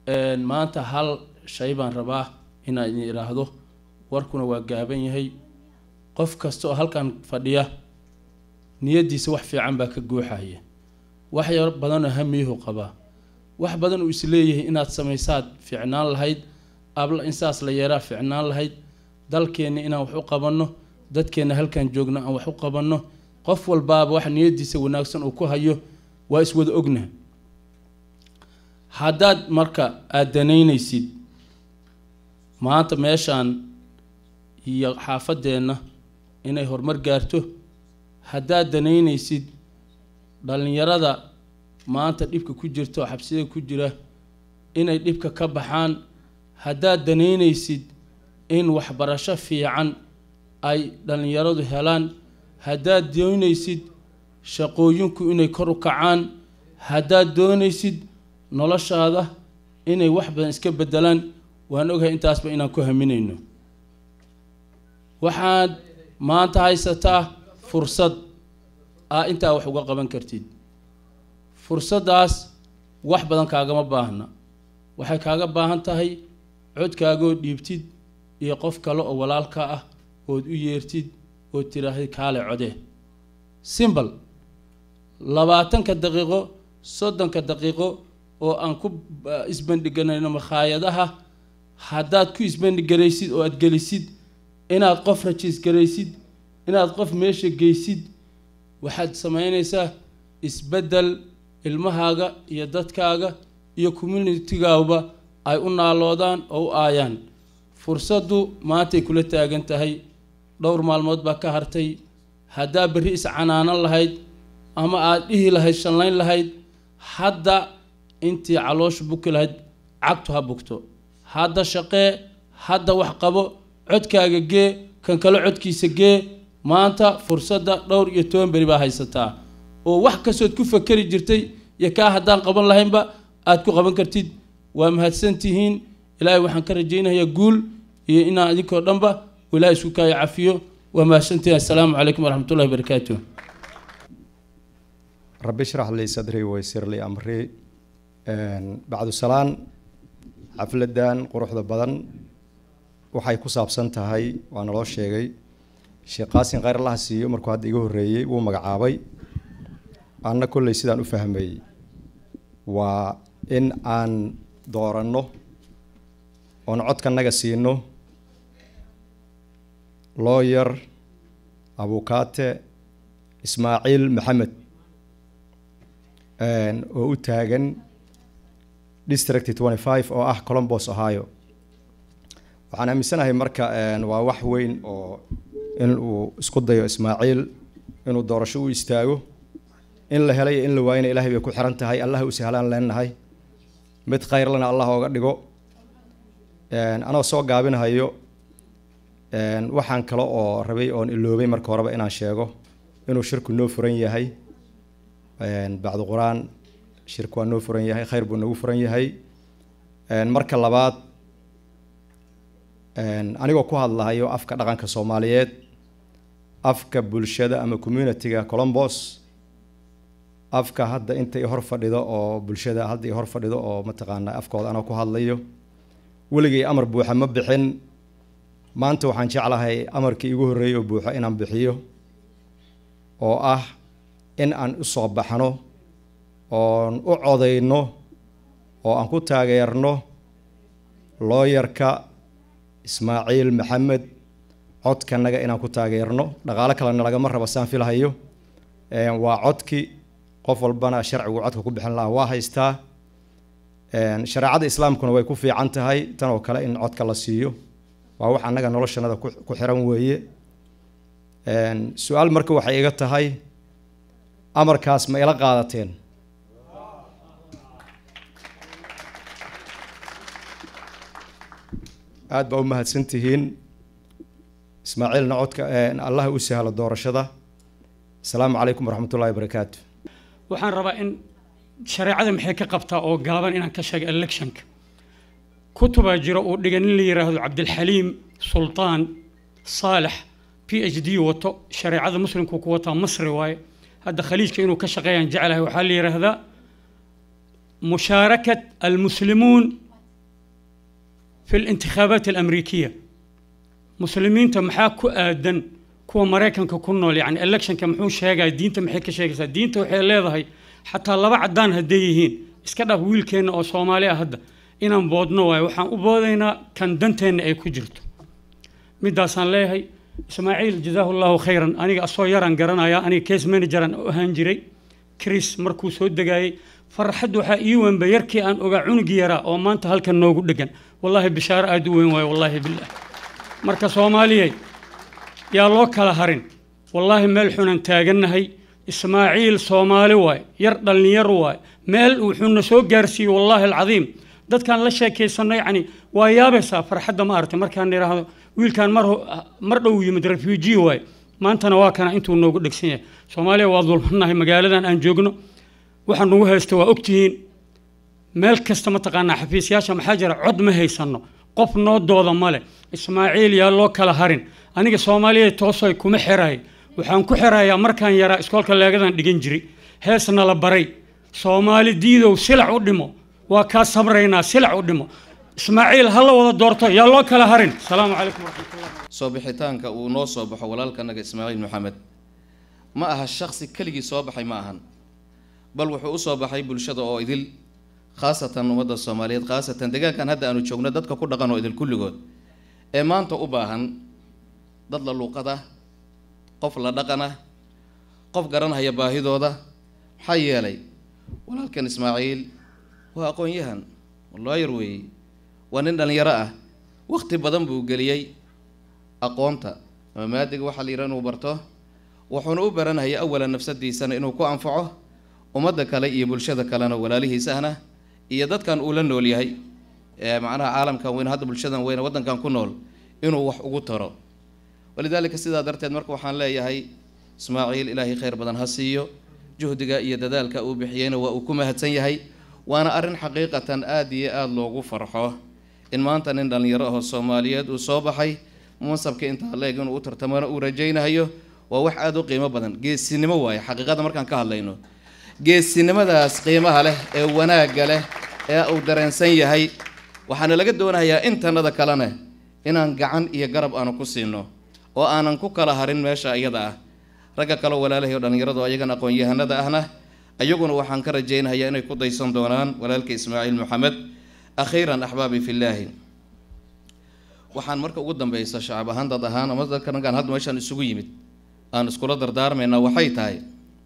maanta hal shay baan rabaa inaan idin idhaahdo warkuna waa gaaban yahay qof kasta oo halkan fadhiya niyaddiisa wax fiican baa ka guuxaya wax yar badanoo hamiyuhu qabaa wax badan uu isleeyahay inaad samaysaad fiicnaan lahayd abla in saas la yeeraa fiicnaan lahayd dalkeenna inaan wax u qabanno dadkeenna halkan joogno aan wax u qabanno qof walbaaba wax niyaddiisa wanaagsan uu ku hayo waa iswada ogna haddaad marka aada danaynaysid maanta meeshaan iyo xaafadeenna inay horumar gaarto haddaad danaynaysid dhallinyarada maanta dhibka ku jirta oo xabsida ku jira inay dhibka ka baxaan haddaad danaynaysid in waxbarasho fiican ay dhallinyaradu helaan haddaad doonaysid shaqooyinku inay kor u kacaan haddaad doonaysid noloshaada inay wax badan iska bedelaan waan ogahay intaasba inaan ku haminayno waxaad maanta haysataa fursad ah intaa wax uga qaban kartid fursaddaas wax badan kaagama baahna waxay kaaga baahan tahay codkaagoo dhiibtid iyo qof kale oo walaalka ah ood u yeertid ood tiraahday kaale codee simbal labaatanka daqiiqo soddonka daqiiqo oo aan ku isbandhiganayno makhaayadaha haddaad ku isbandhigaraysid oo aad gelisid inaad qof rajiis garaysid inaad qof meesha geysid waxaad samaynaysaa isbeddel ilmahaaga iyo dadkaaga iyo communitigaaba ay u naaloodaan oo u aayaan fursaddu maantay kula taagan tahay dhowr maalmood baa ka hartay haddaa berri iscanaanan lahayd ama aada dhihi lahayd shanlayn lahayd hadda intii caloosha buki lahayd cagtu ha bugto hadda shaqee hadda wax qabo codkaaga gee kan kale codkiisa gee maanta fursadda dhowr iyo toban beri baa haysataa oo wax kastood ku fakeri jirtay iyo kaa haddaan qaban lahaynba aada ku qaban kartid waa mahadsan tihiin ilaahay waxaan ka rajaynayaa guul iyo inaan idinkoo dhanba ilaahay isku kaaya cafiyo waa mahadsantihiin assalaamu calaykum waraxmatullahi wabarakaatu rabbi shrax lii sadrii waysir lii amrii bacdu salaan xafladan quruxda badan waxay ku saabsan tahay waa naloo sheegay sheekh qaasin khayr allaha siiyo markuu hadda iga horreeyey wuu magacaabay anna kolley sidaan u fahmay waa in aan dooranno oon codkanaga siino looyer abukaate ismaaciil maxamed oo u taagan district twenty five oo ah colombos ohio waxaan aaminsanahay marka waa wax weyn oo in uu isku dayo ismaaciil inuu doorasho u istaago in la helay in la waayana ilahay bay ku xiran tahay allah u sahlaan leenahay mid khayrlana allah ooga dhigo anoo soo gaabinahayo waxaan kale oo rabay oon iloobay marka horeba inaan sheego inuu shirku noo furan yahay bacdu qur-aan shirku waa noo furan yahay khayr buu nagu furan yahay marka labaad anigoo ku hadlahayo afka dhaqanka soomaaliyeed afka bulshada ama communitiga colombos afka hadda inta i hor fadhido oo bulshada hadda i hor fadhido oo mataqaana afkooda anoo ku hadlayo weligay amar buuxa ma bixin maanta waxaan jeclahay amarkii igu horreeyay oo buuxo inaan bixiyo oo ah in aan u soo baxno oon u codayno oo aan ku taageerno looyarka ismaaciil maxamed codkanaga inaan ku taageerno dhaqaalo kalena lagama rabo saan filahayo waa codki qof walbana sharcigu codka ku bixin lahaa waa haystaa shareecada islaamkuna way ku fiican tahay tan oo kale in codka la siiyo waa wax annaga noloshanada ku xiran weeye su-aal marka waxay iga tahay amarkaas ma ila qaadateen aada baa u mahadsan tihiin ismaaciilna codka allah u sahlo doorashada asalaamu calaykum waraxmat ullahi wabarakaatu waxaan rabaa in shareecada maxay ka qabtaa oo gaaban inaan ka sheega electionka kutubaa jira uu dhiga nin la yidhaahdo cabdilxaliim sultaan saalex p h d wato shareecada muslimku ku wataa masri waaye hadda khaliijka inuu ka shaqeeyaan jeclahay waxaa la yidhaahdaa mushaarakat almuslimuun في الانتخابات الأمريكية muslimiinta maxaa ku aadan kuwa maraykanka ku nool yani electionka muxuu sheegaya diinta maxay ka sheegaysaa diinta waxay leedahay xataa laba caddaan hadday yihiin iska dhaaf wiilkeenna oo soomaali ah hadda inaan boodno waayo waxaan u boodaynaa kan danteenna ay ku jirto midaasaan leeyahay ismaaciil jazaahu llahu khayran aniga asoo yaraan garanaya aniga case manageran u ahaan jiray chris markuu soo degaayey farxad waxaa ii weynba yarkii aan ogaa cunugii yaraa oo maanta halkan noogu dhegan wallaahi bishaaro aada u weyn waayo wallaahi billah marka soomaaliyey yaa loo kala harin wallaahi meel xunan taagannahay ismaaciil soomaali waay yar dhallinyar waay meel wuxuuna soo gaarsiiyey wallaahi alcadiim dadkaan la sheekaysanno yacni waa yaabaysaa farxadda ma aragtay markaan idhaahdo wiilkaan mar ho- mar dhow yimid refugee waay maantana waa kana intuu noogu dhegsan yahay soomaaliya waa dulmannahay magaaladan aan joogno waxa nagu haysta waa ogtihiin meel kasta mataqaanaa xafiisyaasha maxaa jira cod ma haysanno qof noo dooda male ismaaciil yaa loo kala harin aniga soomaaliya toosoy kuma xiraay waxaan ku xirayaa markaan yaraa iskoolka leegadan dhigan jiray heesna la baray soomaali diidow silac u dhimo waa kaa sabraynaa silac u dhimo ismaaciil ha la wada doorto yaa loo kala harin asalaamu calaykum waraxmatullah soo bixitaanka uu noo soo baxo walaalkanaga ismaaciil maxamed ma aha shaksi keligii soo baxay ma ahan bal wuxuu u soo baxay bulshada oo idil khaasatan ummadda soomaaliyeed khaasatan deegaankan hadda aanu joogno dadka ku dhaqan oo idil kulligood ee maanta u baahan dad la luuqada qof la dhaqana qof garanhaya baahidooda maxaa yeelay walaalkan ismaaciil waa aqoon-yahan looyar weeye waa nin dhallinyaro ah waqti badan buu geliyey aqoonta ama maadiga waxaa la yidhaha inuu barto wuxuuna u baranaya awalan nafsadiisana inuu ku anfaco ummadda kale iyo bulshada kalena walaalihiis ahna iyo dadkan uu la nool yahay ee macnaha caalamkan weyn hadda bulshadan weyn waddankan ku nool inuu wax ugu taro walidaalika sidaa darteed marka waxaan leeyahay ismaaciil ilaahay khayr badan ha siiyo juhdiga iyo dadaalka uu bixiyeyna waa uu ku mahadsan yahay waana arrin xaqiiqatan aada iyo aada loogu farxo in maanta nin dhallinyaro ahoo soomaaliyeed uu soo baxay mansabka intaa leeg inuu u tartamana uu rajaynayo waa wax aada u qiimo badan geesinimo waaye xaqiiqada markaan ka hadlayno geesinimadaas qiimaha leh ee wanaagga leh ee uu dareensan yahay waxaana laga doonayaa intanada kalena inaan gacan iyo garab aanu ku siino oo aanan ku kala harin meesha iyada ah ragga kaleo walaalahay oo dhallinyarado ayagana aqoon-yahanada ahna ayaguna waxaan ka rajaynayaa inay ku daysan doonaan walaalka ismaaciil maxamed akhiiran axbaabi fillaahi waxaan marka ugu dambeysa shacab ahaan dad ahaan ama dadkanagaan hadda meeshaan isugu yimid aan iskula dardaarmaynaa waxay tahay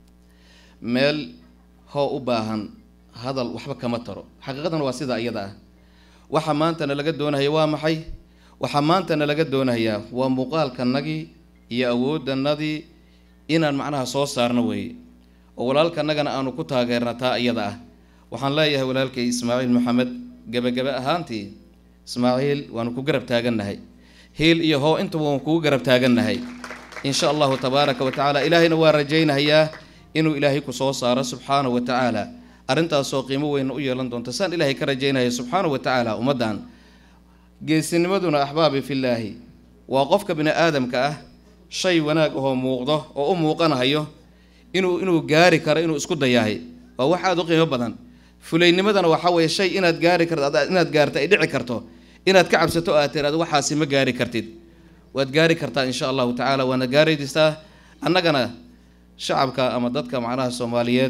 meel hoo u baahan hadal waxba kama taro xaqiiqadana waa sida iyada ah waxa maantana laga doonaya waa maxay waxaa maantana laga doonayaa waa muuqaalkanagii iyo awooddanadii inaan macnaha soo saarno weeye oo walaalkanagana aanu ku taageerna taa iyada ah waxaan leeyahay walaalkay ismaaciil maxamed gebagabe ahaantii ismaaciil waanu ku garab taagannahay hiil iyo hoo intaba waan kugu garab taagannahay insha allahu tabaaraka wa tacaala ilaahayna waa rajaynayaa inuu ilaahay ku soo saaro subxaanahu wa tacaala arrintaasoo qiimo weyn u yeelan doonta saan ilaahay ka rajaynaya subxaanahu wa tacaala ummaddan geesinimaduna axbaabi fillaahi waa qofka bini aadamka ah shay wanaag ahoo muuqdo oo u muuqanahayo inuu inuu gaari karo inuu isku dayahay waa wax aada u qiimo badan fulaynimadana waxaa weeye shay inaad gaari karto inaad gaarto ay dhici karto inaad ka cabsato oo aad tiraado waxaasi ma gaari kartid waad gaari kartaa insha allahu tacaala waana gaaraydisaa annagana shacabka ama dadka macnaha soomaaliyeed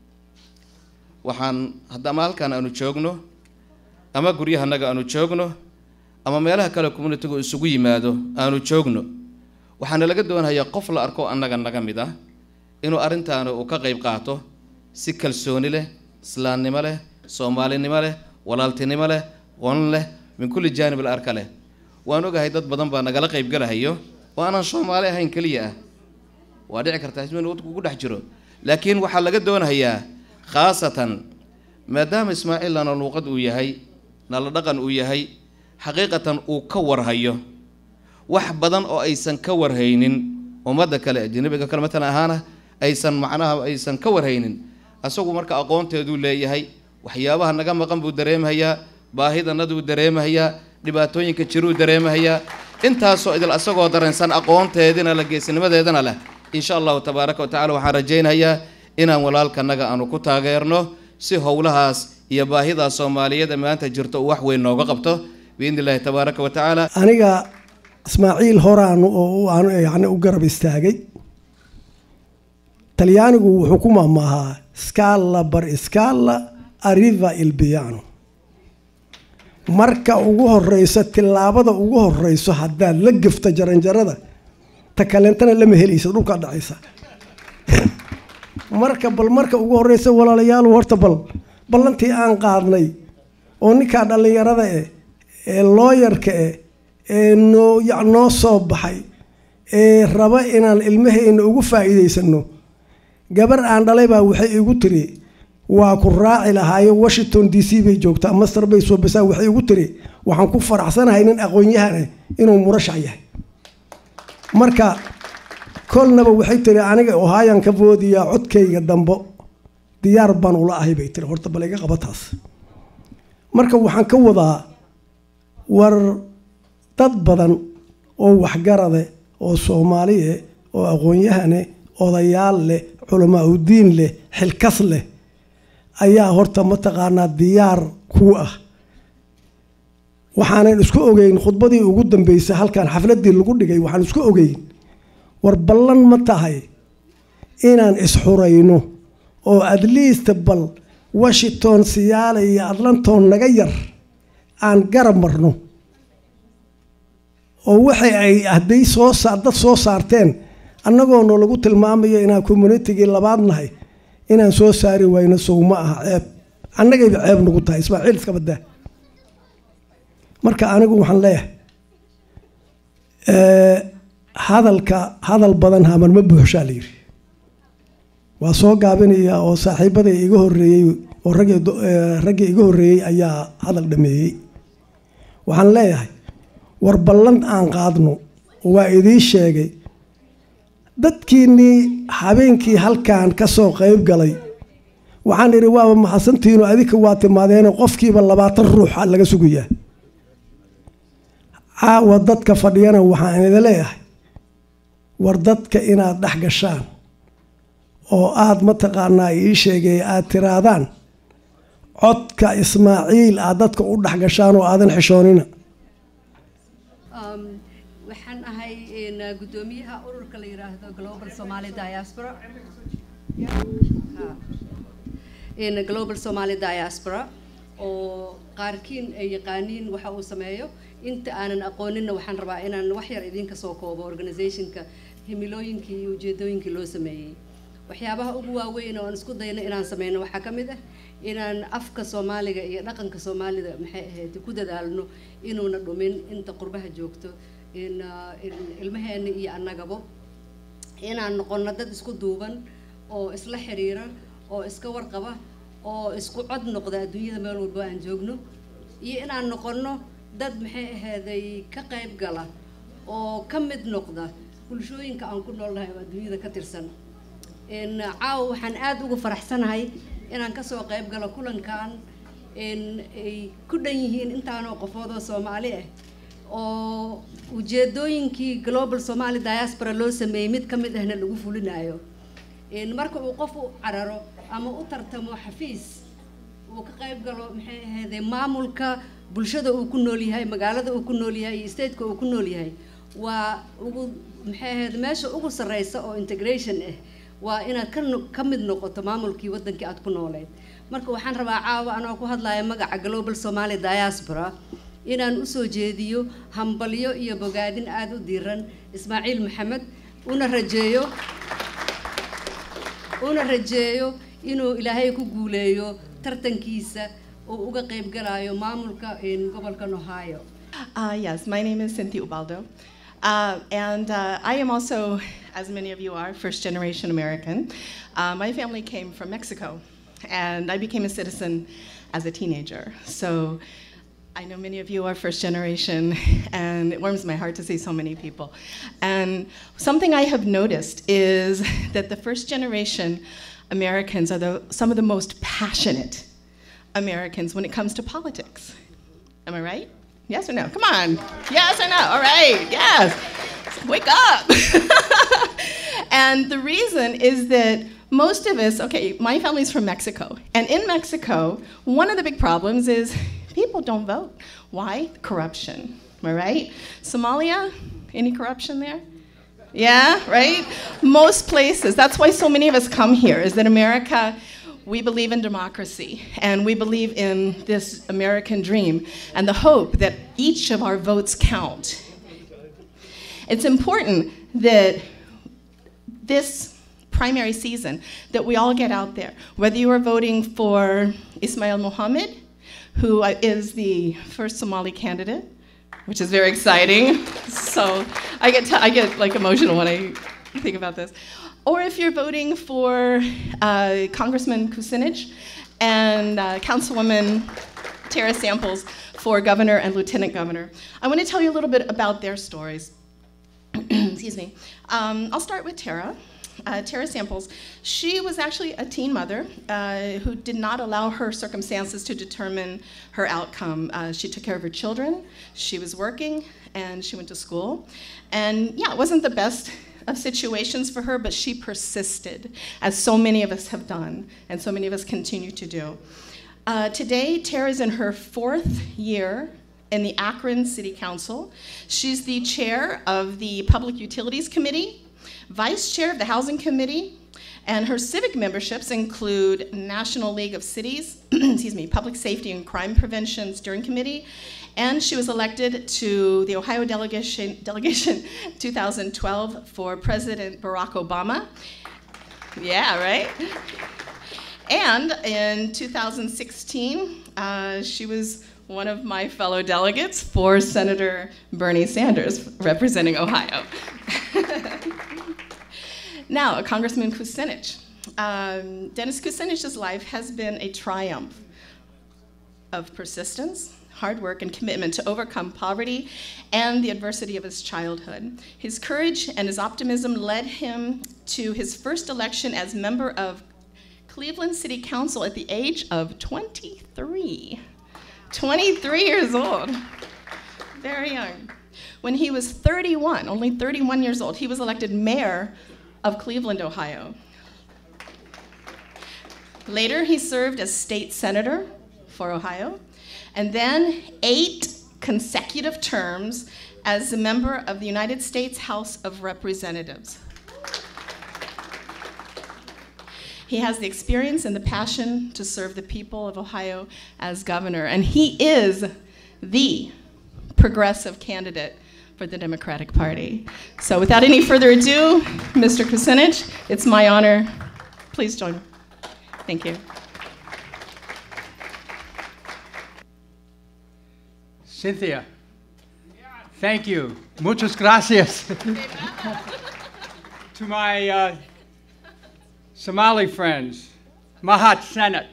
waxaan haddama halkan aanu joogno ama guryahanaga aanu joogno ama meelaha kale communitigu isugu yimaado aanu joogno waxaana laga doonayaa qof la arko annaga naga mid ah inuu arrintaani uu ka qayb qaato si kalsooni leh islaamnimo leh soomaalinimo leh walaaltinimo leh qon leh min kulli jaanib al arka leh waan ogahay dad badan baa nagala qaybgalahayo oo aanan soomaali ahayn keliya ah waa dhici kartaa ismin wadku ku dhex jiro laakiin waxaa laga doonayaa khaasatan maadaama ismaaciil nala luuqad uu yahay nala dhaqan uu yahay xaqiiqatan uu ka warhayo wax badan oo aysan ka warhaynin ummadda kale ajnabiga kale matalan ahaana aysan macnaha aysan ka warhaynin asagu marka aqoonteeduu leeyahay waxyaabaha naga maqan buu dareemahayaa baahidanaduu dareemahayaa dhibaatooyinka jiruu dareemahayaa intaasoo idil asagoo dareensan aqoonteedina la geesinimadeedana leh insha allahu tabaaraka wa tacala waxaan rajaynayaa inaan walaalkanaga aanu ku taageerno si howlahaas iyo baahidaas soomaaliyada maanta jirto uu wax weyn nooga qabto biidni illaahi tabaaraka wa tacaala aniga ismaaciil horaan oo aan yani u garab istaagay talyaanigu wuxuu ku maamaahaa scala bar scala arriva il piano marka ugu horeyso tillaabada ugu horeyso haddaad la gafta jaranjarada ta kaleentana lama helaysa dhulkaa dhacaysa marka bal marka ugu horeysa walaalayaal horta bal ballantii aan qaadnay oo ninkaa dhallinyarada eh ee looyarka eh ee noo ya noo soo baxay ee raba inaan ilmahayna ugu faa'iidaysano gabar aan dhalay baa waxay igu tiri waa ku raaci lahaayo washington d c bay joogtaa master bay soo basaa waxay igu tiri waxaan ku faraxsanahay nin aqoon-yahane inuu murashac yahay marka kolnaba waxay tiri aniga ohaayan ka boodiyaa codkayga dambo diyaar baan ula ahay bay tiri horta bal iga qaba taas marka waxaan ka wadaa war dad badan oo waxgarade oo soomaaliye oo aqoon-yahane odayaal leh culamaa udiin leh xilkas leh ayaa horta mataqaanaa diyaar kuu ah waxaanan isku ogeyn khudbadii ugu dambeysay halkan xafladii lagu dhigay waxaan isku ogeyn war ballan ma tahay inaan isxurayno oo at least bal washington siyaale iyo atlanton naga yar aan garab marno oo waxay ay hadday soo saar dad soo saarteen annagoona lagu tilmaamayo inaan communitigii labaad nahay inaan soo saari wayno sow ma aha ceeb annagayba ceeb nagu tahay ismaaciil iska badaa marka anigu waxaan leeyahay hadalka hadal badan haman ma buuxshaa la yidhi waa soo gaabinayaa oo saaxiibaday iga horreeyey oo raggii raggii iga horreeyey ayaa hadal dhameeyey waxaan leeyahay war ballan aan qaadno waa idiin sheegay dadkiinnii habeenkii halkan ka soo qayb galay waxaan idhi waaba maxadsantihiino adinka waa timaadeenoo qofkiiba labaatan ruuxa laga sugayaa caawa dadka fadhiyana waxaan idin leeyahay war dadka inaad dhex gashaan oo aada mataqaanaa ii sheegay aada tiraadaan codka ismaaciil aad dadka u dhex gashaan oo aadan xishoonina waxaan ahay guddoomiyaha ururka la yiraahdo global somali diaspora global somali diaspora oo qaarkiin ay yaqaaniin waxa uu sameeyo inta aanan aqooninna waxaan rabaa inaan wax yar idinka soo koobo organizationka himilooyinkii iyo ujeedooyinkii loo sameeyey waxyaabaha ugu waaweyn oo aan isku dayno inaan sameyno waxaa ka mid ah inaan afka soomaaliga iyo dhaqanka soomaalida maxay ahayd ku dadaalno inuuna dhumin inta qurbaha joogto in ilmaheena iyo annagabo inaan noqono dad isku duuban oo isla xiriira oo iska warqaba oo isku cod noqda adduunyada meel walbo aan joogno iyo inaan noqono dad maxay ahaaday ka qayb gala oo ka mid noqda bulshooyinka aan ku noolnahay oo adduunyada ka tirsan caawa waxaan aada uga faraxsanahay inaan kasoo qayb galo kulankan ay ku dhan yihiin intaanoo qofoodoo soomaali ah oo ujeedooyinkii global somali diaspora loo sameeyey mid ka mid ahna lagu fulinayo marka uu qof u cararo ama u tartamo xafiis uu ka qayb galo maxay ahayday maamulka bulshada uu ku nool yahay magaalada uu ku nool yahay iyo stateka uu ku nool yahay waa ugu maxay ahayd meesha ugu sarreysa oo integration ah waa inaad ka ka mid noqoto maamulkii waddankii aad ku nooleed marka waxaan rabaa caawa anoo ku hadlaya magaca global somali diaspora inaan usoo jeediyo hambalyo iyo bogaadin aada u diiran ismaaciil maxamed una rajeeyo una rajeeyo inuu ilaahay ku guuleeyo tartankiisa oo uga qayb galayo maamulka gobolkan ohio Uh, yes, my name is Cynthia Ubaldo. Uh, and uh, I am also, as many of you are, first generation American. Uh, my family came from Mexico, and I became a citizen as a teenager. So I know many of you are first generation, and it warms my heart to see so many people. And something I have noticed is that the first generation Americans are the, some of the most passionate Americans when it comes to politics. Am I right? Yes or no? Come on. Yes or no? All right. Yes. Wake up. and the reason is that most of us, okay, my family's from Mexico. And in Mexico, one of the big problems is People don't vote. Why? Corruption. Am I right? Somalia, any corruption there? Yeah, right? Most places. That's why so many of us come here, is that America, we believe in democracy and we believe in this American dream and the hope that each of our votes count. It's important that this primary season that we all get out there, whether you are voting for Ismail Mohammed, who is the first Somali candidate, which is very exciting. So I get, t- I get like emotional when I think about this. Or if you're voting for uh, Congressman Kucinich and uh, Councilwoman Tara Samples for governor and lieutenant governor. I want to tell you a little bit about their stories. Excuse me. Um, I'll start with Tara. Uh, Tara Samples, she was actually a teen mother uh, who did not allow her circumstances to determine her outcome. Uh, she took care of her children, she was working, and she went to school. And yeah, it wasn't the best of situations for her, but she persisted, as so many of us have done, and so many of us continue to do. Uh, today, Tara's in her fourth year in the Akron City Council. She's the chair of the Public Utilities Committee, vice chair of the Housing Committee, and her civic memberships include National League of Cities, excuse me, Public Safety and Crime Prevention Steering Committee, and she was elected to the Ohio delegation, delegation 2012 for President Barack Obama. Yeah, right? And in 2016, uh, she was one of my fellow delegates for Senator Bernie Sanders, representing Ohio. now, Congressman Kucinich. Um, Dennis Kucinich's life has been a triumph of persistence, hard work, and commitment to overcome poverty and the adversity of his childhood. His courage and his optimism led him to his first election as member of Cleveland City Council at the age of 23. 23 years old. Very young. When he was 31, only 31 years old, he was elected mayor of Cleveland, Ohio. Later, he served as state senator for Ohio, and then eight consecutive terms as a member of the United States House of Representatives. He has the experience and the passion to serve the people of Ohio as governor, and he is the progressive candidate for the Democratic Party. So, without any further ado, Mr. Kucinich, it's my honor. Please join me. Thank you. Cynthia, thank you. Muchas gracias. to my uh, Somali friends, Mahat Senat.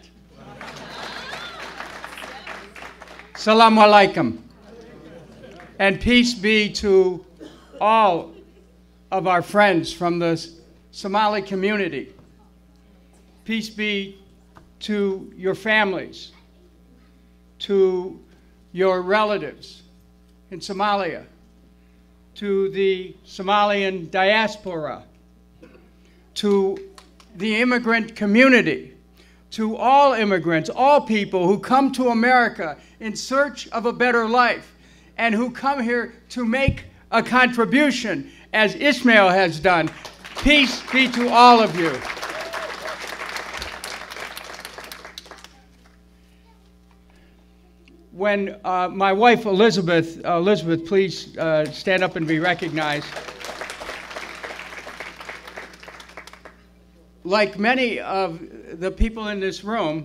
Salam alaikum. And peace be to all of our friends from the Somali community. Peace be to your families, to your relatives in Somalia, to the Somalian diaspora, to the immigrant community, to all immigrants, all people who come to America in search of a better life and who come here to make a contribution, as Ishmael has done. Peace be to all of you. When uh, my wife Elizabeth, uh, Elizabeth, please uh, stand up and be recognized. like many of the people in this room,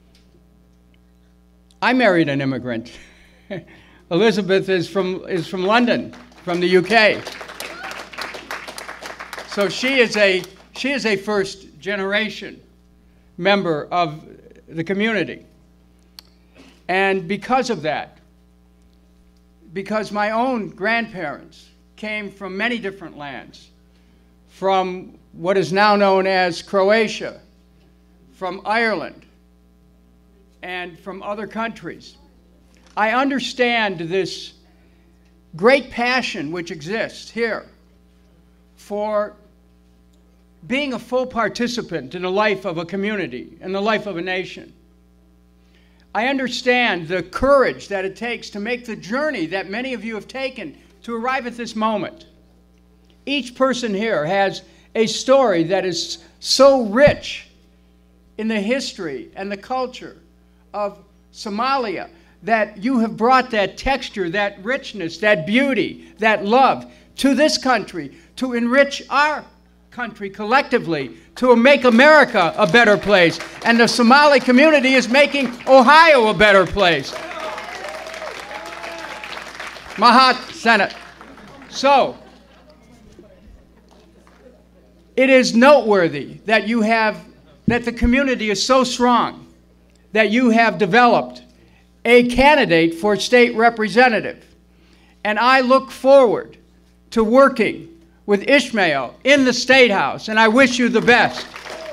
I married an immigrant. Elizabeth is from, is from London, from the UK. So she is a, she is a first generation member of the community. And because of that, because my own grandparents came from many different lands, from what is now known as Croatia, from Ireland, and from other countries. I understand this great passion which exists here for being a full participant in the life of a community, in the life of a nation. I understand the courage that it takes to make the journey that many of you have taken to arrive at this moment. Each person here has a story that is so rich in the history and the culture of Somalia that you have brought that texture, that richness, that beauty, that love to this country to enrich our country collectively, to make America a better place. And the Somali community is making Ohio a better place. Mahat Senate. So, it is noteworthy that you have, that the community is so strong that you have developed a candidate for state representative. And I look forward to working with Ishmael in the State House, and I wish you the best.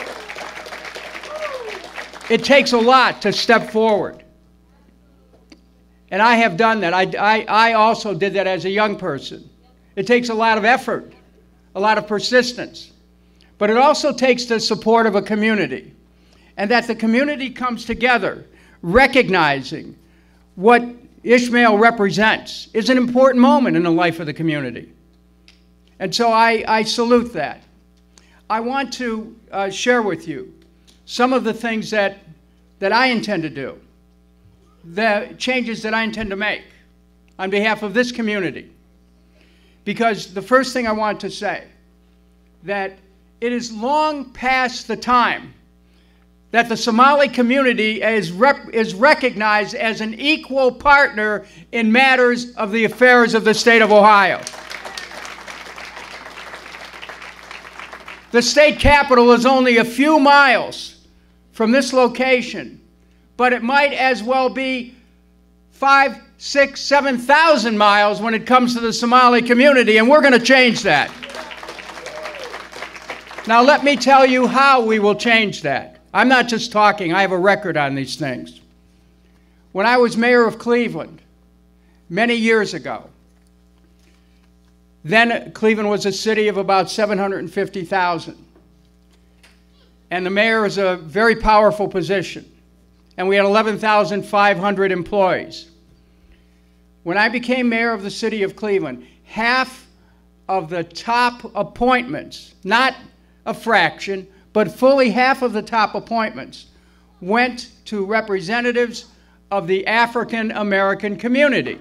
It takes a lot to step forward. And I have done that. I, I, I also did that as a young person. It takes a lot of effort, a lot of persistence. But it also takes the support of a community. And that the community comes together, recognizing what Ishmael represents, is an important moment in the life of the community. And so I, I salute that. I want to uh, share with you some of the things that, that I intend to do, the changes that I intend to make on behalf of this community. Because the first thing I want to say, that it is long past the time that the Somali community is, rep- is recognized as an equal partner in matters of the affairs of the state of Ohio. The state capital is only a few miles from this location, but it might as well be five, six, seven thousand miles when it comes to the Somali community, and we're going to change that. Now, let me tell you how we will change that. I'm not just talking, I have a record on these things. When I was mayor of Cleveland many years ago, then Cleveland was a city of about 750,000. And the mayor is a very powerful position. And we had 11,500 employees. When I became mayor of the city of Cleveland, half of the top appointments, not a fraction, but fully half of the top appointments went to representatives of the African American community.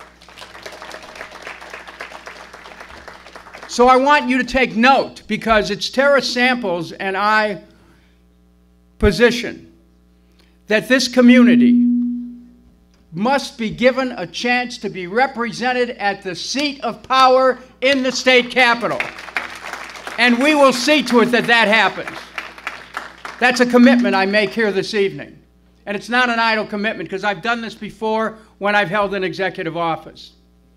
So I want you to take note because it's Tara Samples and I position that this community must be given a chance to be represented at the seat of power in the state capitol. And we will see to it that that happens. That's a commitment I make here this evening. And it's not an idle commitment because I've done this before when I've held an executive office.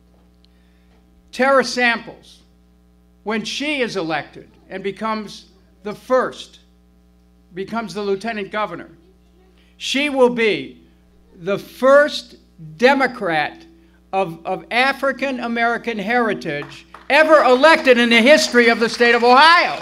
Tara Samples, when she is elected and becomes the first, becomes the lieutenant governor, she will be the first Democrat of, of African American heritage ever elected in the history of the state of Ohio.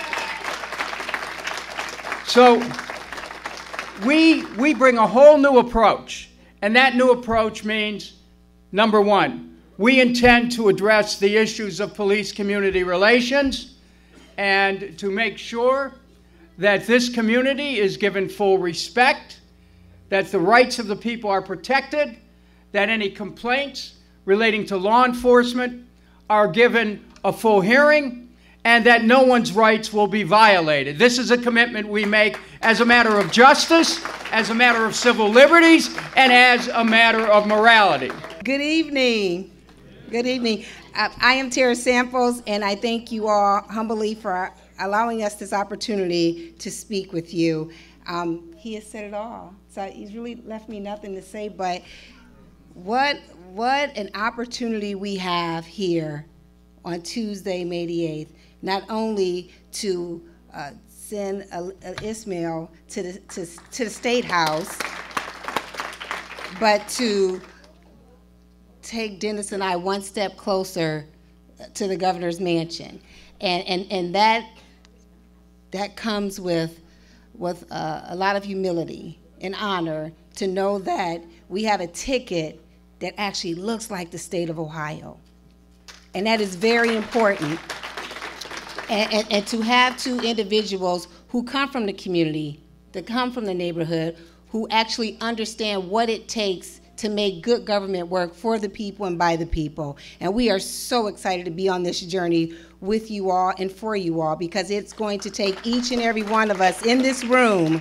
So we, we bring a whole new approach, and that new approach means number one, we intend to address the issues of police community relations and to make sure that this community is given full respect, that the rights of the people are protected, that any complaints relating to law enforcement are given a full hearing, and that no one's rights will be violated. This is a commitment we make as a matter of justice, as a matter of civil liberties, and as a matter of morality. Good evening. Good evening. Uh, I am Tara Samples, and I thank you all humbly for allowing us this opportunity to speak with you. Um, he has said it all, so he's really left me nothing to say. But what what an opportunity we have here on Tuesday, May the eighth. Not only to uh, send uh, Ishmael to the to, to the state house, but to take Dennis and I one step closer to the governor's mansion. And, and, and that, that comes with, with uh, a lot of humility an honor to know that we have a ticket that actually looks like the state of Ohio. And that is very important. And, and, and to have two individuals who come from the community, that come from the neighborhood, who actually understand what it takes to make good government work for the people and by the people. And we are so excited to be on this journey with you all and for you all because it's going to take each and every one of us in this room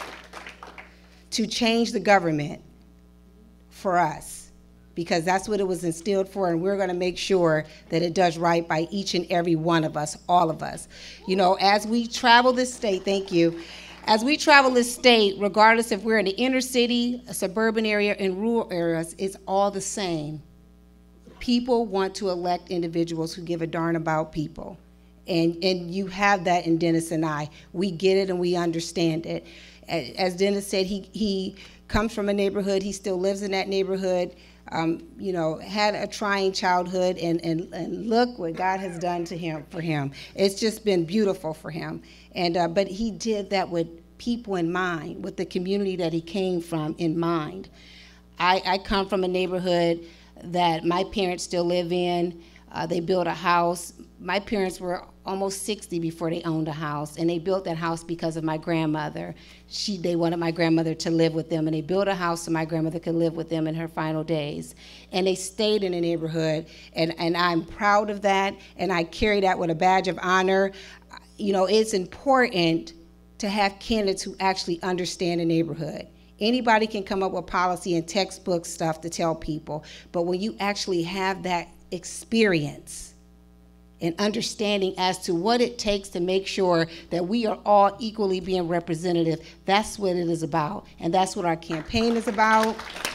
to change the government for us because that's what it was instilled for and we're going to make sure that it does right by each and every one of us all of us you know as we travel this state thank you as we travel this state regardless if we're in the inner city a suburban area and rural areas it's all the same people want to elect individuals who give a darn about people and and you have that in Dennis and I. We get it and we understand it. A- As Dennis said, he he comes from a neighborhood. He still lives in that neighborhood. Um, you know, had a trying childhood, and, and and look what God has done to him for him. It's just been beautiful for him. And uh, but he did that with people in mind, with the community that he came from in mind. I, I come from a neighborhood that my parents still live in. Uh, they built a house. My parents were almost 60 before they owned a house, and they built that house because of my grandmother. She, they wanted my grandmother to live with them, and they built a house so my grandmother could live with them in her final days. And they stayed in the neighborhood, and, and I'm proud of that, and I carry that with a badge of honor. You know, it's important to have candidates who actually understand the neighborhood. Anybody can come up with policy and textbook stuff to tell people, but when you actually have that experience and understanding as to what it takes to make sure that we are all equally being representative, that's what it is about. And that's what our campaign is about.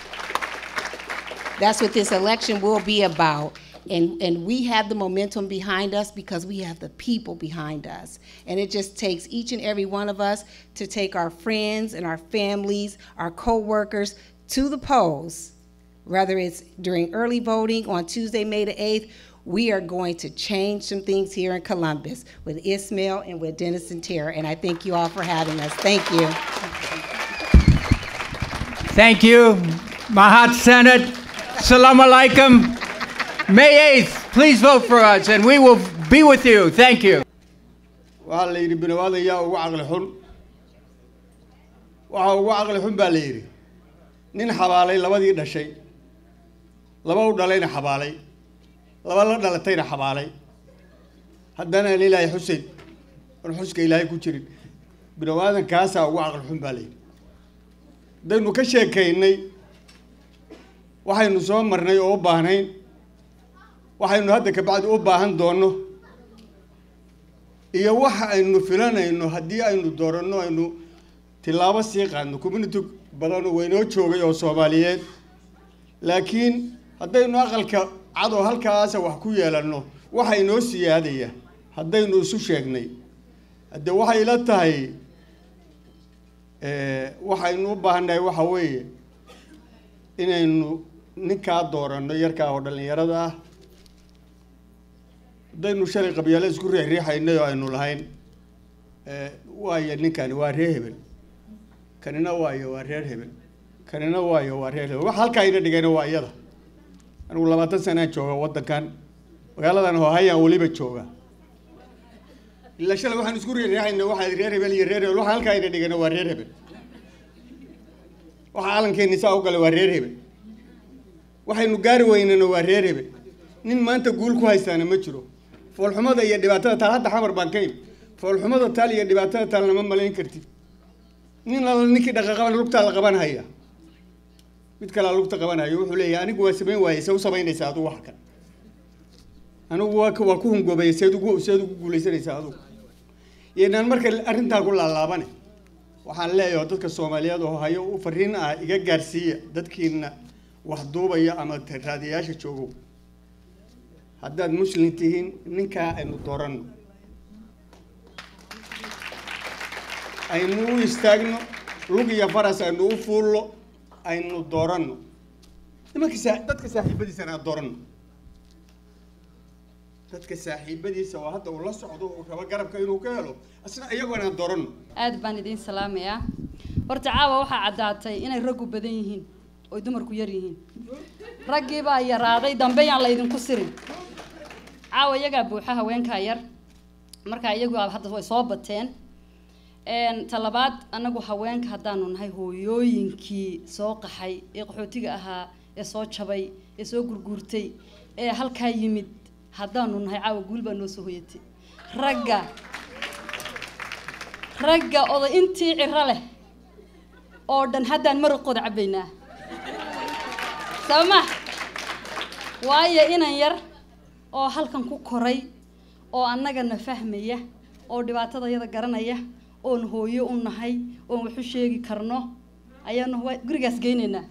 That's what this election will be about. And, and we have the momentum behind us because we have the people behind us. And it just takes each and every one of us to take our friends and our families, our co-workers to the polls, whether it's during early voting on Tuesday, May the 8th, we are going to change some things here in Columbus with Ismail and with Dennis and Tara. And I thank you all for having us. Thank you. Thank you, Mahat Senate. Salam alaikum. May 8th, please vote for us and we will be with you. Thank you. waxaa la yidhi biniwaada yaa ugu caqli xun waxaa ugu caqli xun baa la yidhi nin xabaalay labadii dhashay laba u dhalayna xabaalay laba la dhalatayna xabaalay haddana aan ilaahay xuseyn oon xuska ilaahay ku jirin biniwaadan kaasaa ugu caqli xun baa la yidhi haddaynu ka sheekaynay waxaynu soo marnay oo u baahnayn waxaynu hadda kabacdi u baahan doonno iyo waxa aynu filanayno haddii aynu dooranno aynu tilaabo sii qaadno community badan oo waynoo joogay oo soomaaliyeed laakiin haddaynu aqalka cadoo halkaasa wax ku yeelanno waxa inoo siyaadaya haddaynu isu sheegnay hadde waxay ila tahay waxaynu u baahannahay waxa weeye inaynu ninkaa dooranno yarkaa oo dhallinyarada ah haddaynu shalay qabyaalo isku riixriixaynay oo aynu lahayn waayo ninkani waa reer hebel kanina waayo waa reer hebel kanina waayo waa reer hebel waxa halkaa ina dhigayna waa iyada anigu labaatan sanaan jooga waddankan magaaladan hohayaan weliba jooga ilaa shalay waxaan isku riixriixaynay waxaa reer hebel iyo reer hebel waxa halkaa ina dhigayna waa reer hebel waxa calankeeni saa u galay waa reer hebel waxaynu gaari weynana waa reer hebel nin maanta guul ku haystaana ma jiro foolxumada iyo dhibaatada taal hadda xamar baan ka imi foolxumada taal iyo dhibaatada taalna ma malayn kartid nin alla ninkii dhaqaqaban lugtaa la qaban haya mid kalea lugta qaban hayo wuxuu leeyahay anigu waa samayn waayey see u samaynaysaa adugu wax kan anigu waa waa ku hungoobaya seed ugu seed ugu guulaysanaysaa adugu iyanaan marka arrintaa ku laalaabane waxaan leeyahay dadka soomaaliyeed oo hayo u fariin ah iga gaarsiiya dadkiina wax duubaya ama raadiyayaasha joogow haddaad muslim tihiin ninkaa aynu dooranno aynu u istaagno lug iyo faras aynu u fuullo aynu dooranno nimanka saa dadka saaxiibadiisana aan dooranno dadka saaxiibadiisa oo hadda uu la socdo uu rabo garabka inuu ka helo asna iyagoona aan dooranno aad baan idiin salaamayaa horta caawa waxaa caddaatay inay raggu badan yihiin oy dumarku yar yihiin raggii baa yaraaday dambe yaan laydinku sirin caawa iyagaa buuxa haweenkaa yar marka iyagu hadda way soo bateen talabaad anagu haweenka haddaanu nahay hooyooyinkii soo qaxay ee qaxootiga ahaa ee soo jabay ee soo gurguurtay ee halkaa yimid haddaanu nahay caawa guul baa noo soo hoyatay ragga ragga oday intii ciro leh oo dhan haddaan maraqooda cabbaynaa sabama waayo inan yar oo halkan ku koray oo annagana fahmaya oo dhibaatada yada garanaya oon hooyo u nahay oon waxu sheegi karno ayaanu gurigaas geynaynaa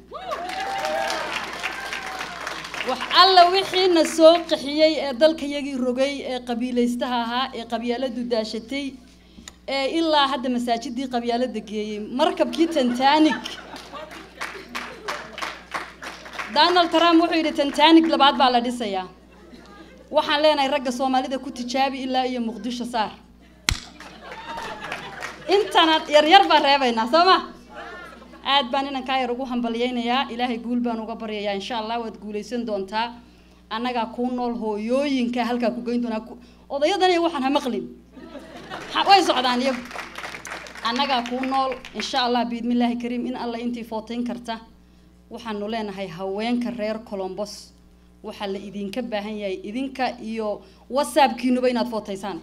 wax alla wixiina soo qaxiyey ee dalkayagii rogay ee qabiilaystaha ahaa ee qabyaaladu daashatay ee ilaa hadda masaajidii qabyaalada geeyey markabkii tantanic donald trump wuxuu yidhi tantanic labaad baa la dhisayaa waxaan leenahay ragga soomaalida ku tijaabi ilaa iyo muqdisho saar intana yaryar baan reebaynaa soo ma aad baan inankaa yar ugu hambalyaynayaa ilaahay guul baan uga baryayaa insha allah waad guulaysan doontaa annagaa kuu nool hooyooyinka halkaa ku geyn doonaa odayadan iyo waxaan ha maqlin way socdaan iyagu annagaa kuu nool insha allah biidmillaahi kariim in alla intii footayn karta waxaanu leenahay haweenka reer colombos waxaa la idinka baahan yahay idinka iyo whatsappkiinuba inaad footaysaan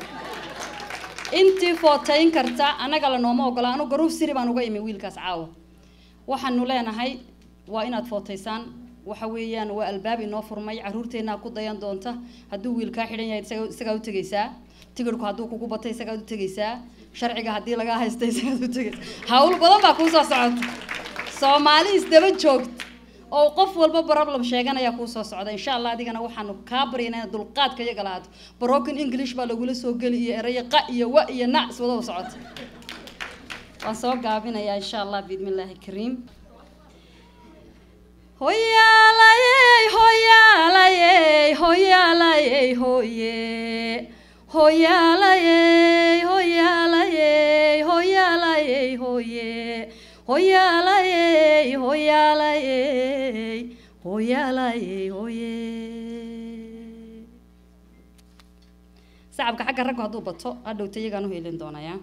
intii footayn karta annaga la nooma ogola anu garuuf siri baan uga imi wiilkaas caawa waxaanu leenahay waa inaad footaysaan waxa weeyaan waa albaab inoo furmay caruurteennaa ku dayan doonta hadduu wiil kaa xidhan yahay isagaa u tegaysaa tigirhku hadduu kugu batay isagaad u tegaysaa sharciga haddii lagaa haysta isagaad u tegaysaa hawl badan baa kuu soo socota soomaali isdaba joogta oo qof walba problem sheeganaya kuu soo socda insha allah adigana waxaanu kaa baryana inaad dulqaadka iyaga lahaato broken english baa lagula soo geli iyo erayo qa iyo wa iyo nac iswada u socota waan soo gaabinayaa insha allah biidmillaahi kariim hoyaalayey hoyaalayey hoyaalayey hoye hoyaalayey hoyaalayey hoyaalayey hoye hoyaalayey hoyaalayey hoyaalayey hoye sacabka xagga raggu hadduu bato hadhowta iyagaan u helin doonayaa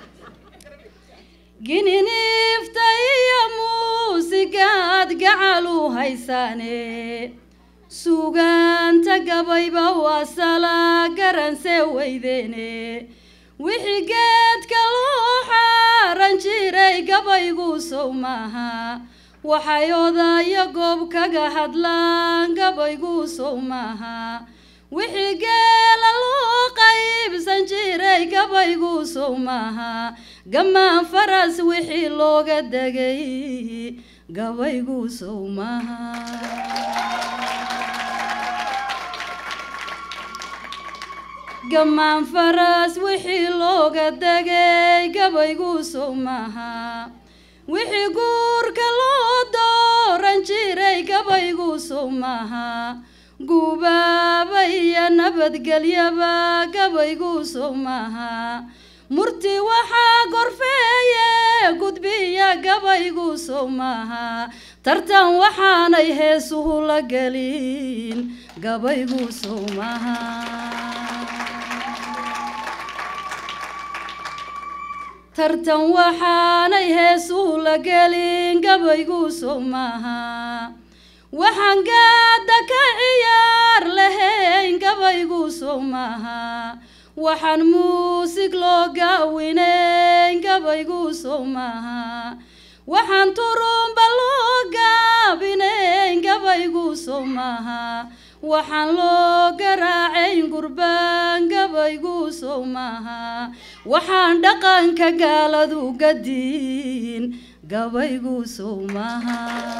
gininiifta iyo muusigaad gacal u haysaane sugaanta gabayba waa salaa garanse weydeene wixii geedka loo xaaran jiray gabaygu sow maaha waxay odaya goob kaga hadlaan gabaygu sow maaha wixii geela loo qaybsan jiray gabaygu sow maaha gamaan faras wixii looga degay gabaygu sow maaha gamaan faras wixii looga degay gabaygu sow maaha wixii guurka loo dooran jiray gabaygu sow maaha gubaaba iyo nabadgelyaba gabaygu sow maaha murti waxaa gorfeeye gudbiya gabaygu sow maaha tartan waxaanay heesuhu la gelin gabaygu sow maaha tartan waxaanay heesuhu la gelin gabaygu sow maaha waxaan gaada ka ciyaar lahayn gabaygu sow maaha waxaan muusig loo gaawinayn gabaygu sow maaha waxaan turumba loo gaabinayn gabaygu sow maaha waxaan loo garaacayn gurbaan gabaygu sow maaha waxaan dhaqanka gaaladu gadiin gabaygu sow maaha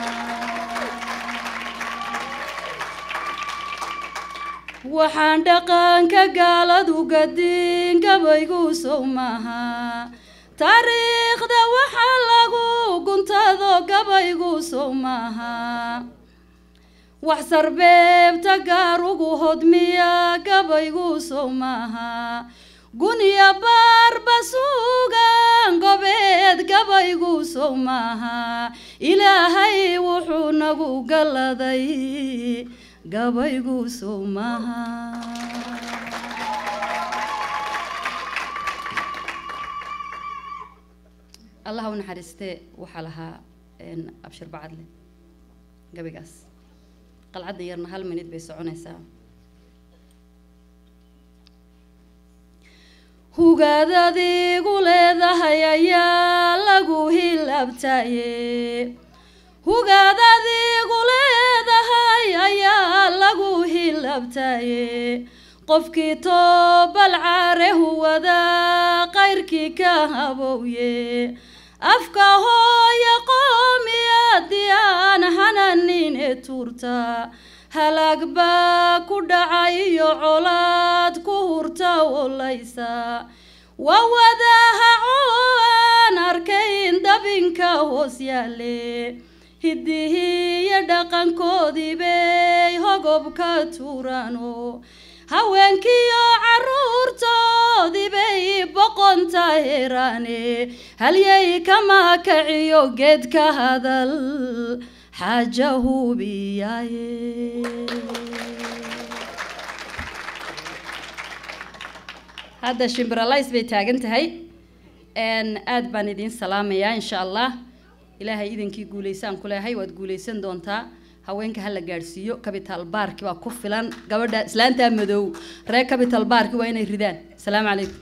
waxaan dhaqanka gaaladu gadiin gabaygu sow maaha taariikhda waxaa lagu guntado gabaygu sow maaha wax sarbeebta gaarugu hodmiya gabaygu sow maaha guniya baarba suuga ayaan gobeed gabaygu sow maaha ilaahay wuxuu nagu galladay gabaygu sow maaha allah u naxariistee waxaa lahaa een, abshir bacadle gabaygaas qalcadda yarna hal minid bay soconaysaa hugaad adigu leedahay ayaa lagu hilabtaye hugaad adigu leedahay ayaa lagu hilabtaye qofkii toobal care huwada qayrkii ka habowye afka hooya qoomiyadii aan hananin ee tuurta halaag baa ku dhacay iyo colaad ku hurta wolaysa waa wadahaco aan arkayn dabinka hoos yaale hiddihii iyo dhaqankoodii bay hogobka tuurano haweenkiiyo caruurtoodii bay boqonta heraane halyay kama kaciyo geedka hadal xaaja hubiyaaye hadda shimbiralays bay taagan tahay n aad baan idiin salaamayaa insha allah ilaahay idinkii guulaysaan ku leehay waad guulaysan doontaa haweenka hala gaadhsiiyo capital barki baa ku filan gabadha islaantaa madow reer capital barki waa inay ridaan asalaamu calaykum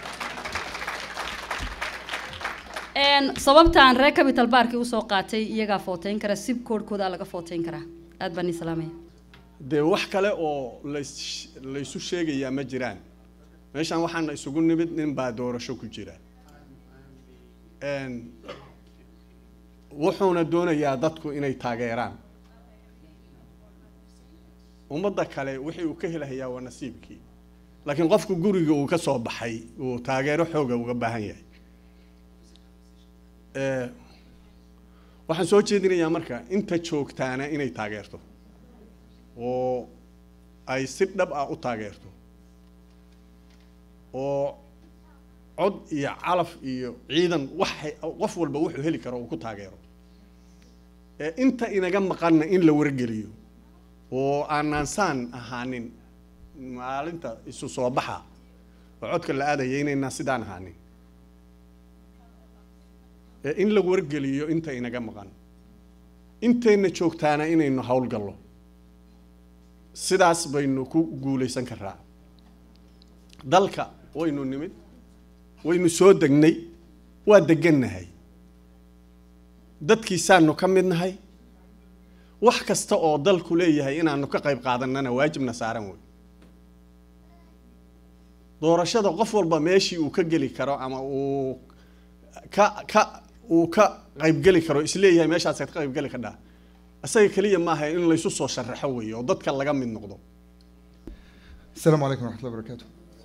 n sababtaan reer capital barki usoo qaatay iyagaa footeyn kara sib koodhkoodaa laga footeyn karaa aad baan ii salaamaya dee wax kale oo lays laysu sheegayaa ma jiraan meeshaan waxaana isugu nimid nin baa doorasho ku jira Een, wuxuuna doonayaa dadku inay taageeraan ummadda kale wixii uu ka helahayaa waa nasiibkii laakiin qofku guriga uu ka soo baxay uu taageero xooga uga baahan yahay Ee, waxaan soo jeedinayaa marka inta joogtaana inay taageerto oo ay si dhab ah u taageerto oo cod iyo calaf iyo ciidan wax qof walba wuxuu heli karo uu ku taageero ee inta inaga maqanna in la wargeliyo oo aanaan saan ahaanin maalinta isu soo baxa oo codka la aadaya inaynaan sidaan ahaanin ee in la wargeliyo inta inaga maqan intayna joogtaana inaynu howlgallo sidaas baynu ku guulaysan karaa dalka waynu nimid waynu soo degnay waa degannahay dadkiisaanu ka mid nahay wax kasta oo dalku leeyahay inaanu ka qayb qaadanana waajibna saaran wey doorashada qof walba meeshii uu ka geli karo ama uu ka ka uu ka qaybgeli karo isleeyahay meeshaasaad ka qaybgeli kadhaa isaga keliya maaha in laysu soo sharaxo weeye oo dadka laga mid noqdo Assalamu alaikum wa rahmatullahi wa barakatuh.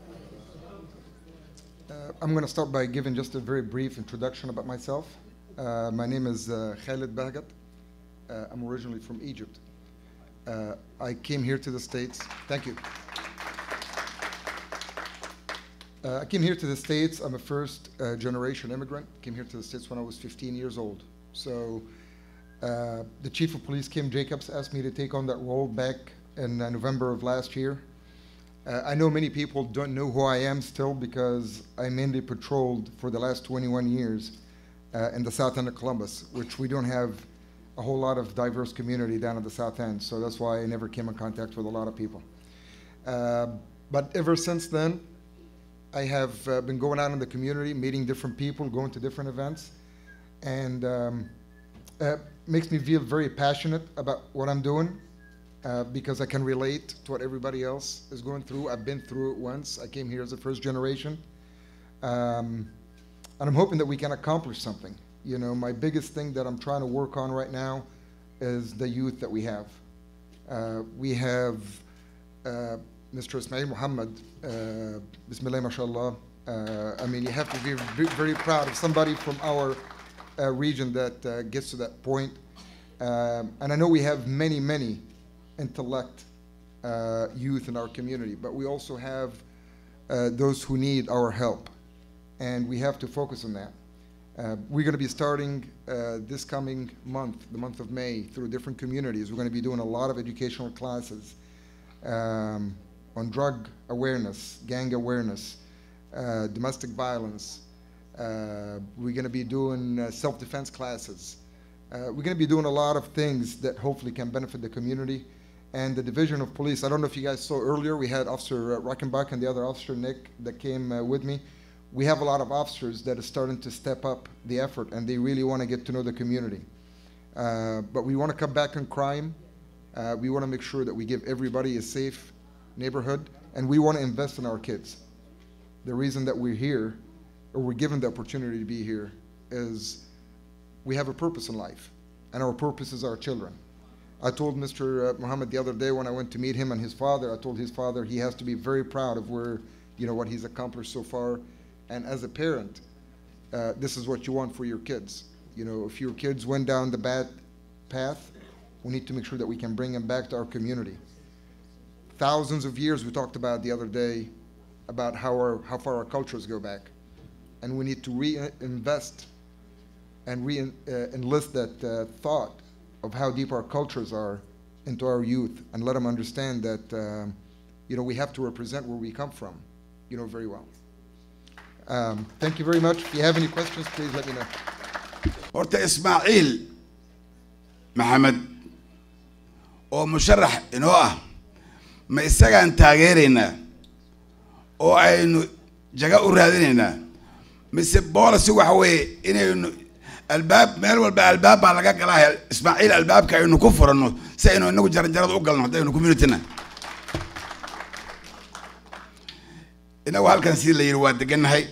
Uh, I'm going to start by giving just a very brief introduction about myself. Uh, my name is uh, Khalid Bahgat. Uh, I'm originally from Egypt. Uh, I came here to the States. Thank you. Uh, I came here to the States. I'm a first uh, generation immigrant. Came here to the States when I was 15 years old. So uh, the chief of police, Kim Jacobs, asked me to take on that role back in uh, November of last year. Uh, I know many people don't know who I am still because I mainly patrolled for the last 21 years uh, in the south end of Columbus, which we don't have a whole lot of diverse community down at the south end. So that's why I never came in contact with a lot of people. Uh, but ever since then, I have uh, been going out in the community, meeting different people, going to different events, and um, uh, makes me feel very passionate about what I'm doing uh, because I can relate to what everybody else is going through. I've been through it once. I came here as a first generation. Um, and I'm hoping that we can accomplish something. You know, my biggest thing that I'm trying to work on right now is the youth that we have. Uh, we have uh, Mr. Ismail Muhammad, uh, Bismillah, mashallah. Uh, I mean, you have to be ve- very proud of somebody from our uh, region that uh, gets to that point. Um, and I know we have many, many intellect uh, youth in our community, but we also have uh, those who need our help. And we have to focus on that. Uh, we're going to be starting uh, this coming month, the month of May, through different communities. We're going to be doing a lot of educational classes um, on drug awareness, gang awareness, uh, domestic violence. Uh, we're going to be doing uh, self-defense classes. Uh, we're going to be doing a lot of things that hopefully can benefit the community. And the division of police, I don't know if you guys saw earlier, we had Officer uh, Rockenbach and the other officer, Nick, that came uh, with me. We have a lot of officers that are starting to step up the effort and they really want to get to know the community. Uh, but we want to cut back on crime. Uh, we want to make sure that we give everybody a safe neighborhood and we want to invest in our kids. The reason that we're here, or we're given the opportunity to be here, is we have a purpose in life, and our purpose is our children. I told Mr. uh, Muhammad the other day when I went to meet him and his father, I told his father he has to be very proud of where, you know, what he's accomplished so far. And as a parent, uh, this is what you want for your kids. You know, if your kids went down the bad path, we need to make sure that we can bring them back to our community. Thousands of years we talked about the other day about how our how far our cultures go back, and we need to reinvest and re uh, enlist that uh, thought of how deep our cultures are into our youth, and let them understand that um, you know we have to represent where we come from, you know very well. Um, thank you very much. If you have any questions, please let me know. horta ismaaciil maxamed oo musharax inoo ah ma isagaan taageeraynaa oo aynu jaga u raadinaynaa mise boolasi waxa weeye inaynu albaab meel walba albaab baa laga galaa ismaaciil albaabka aynu ku furanno si aynu inagu jaranjarada u galno haddaynu communityna inagu halkan sidii la yidhi waa degannahay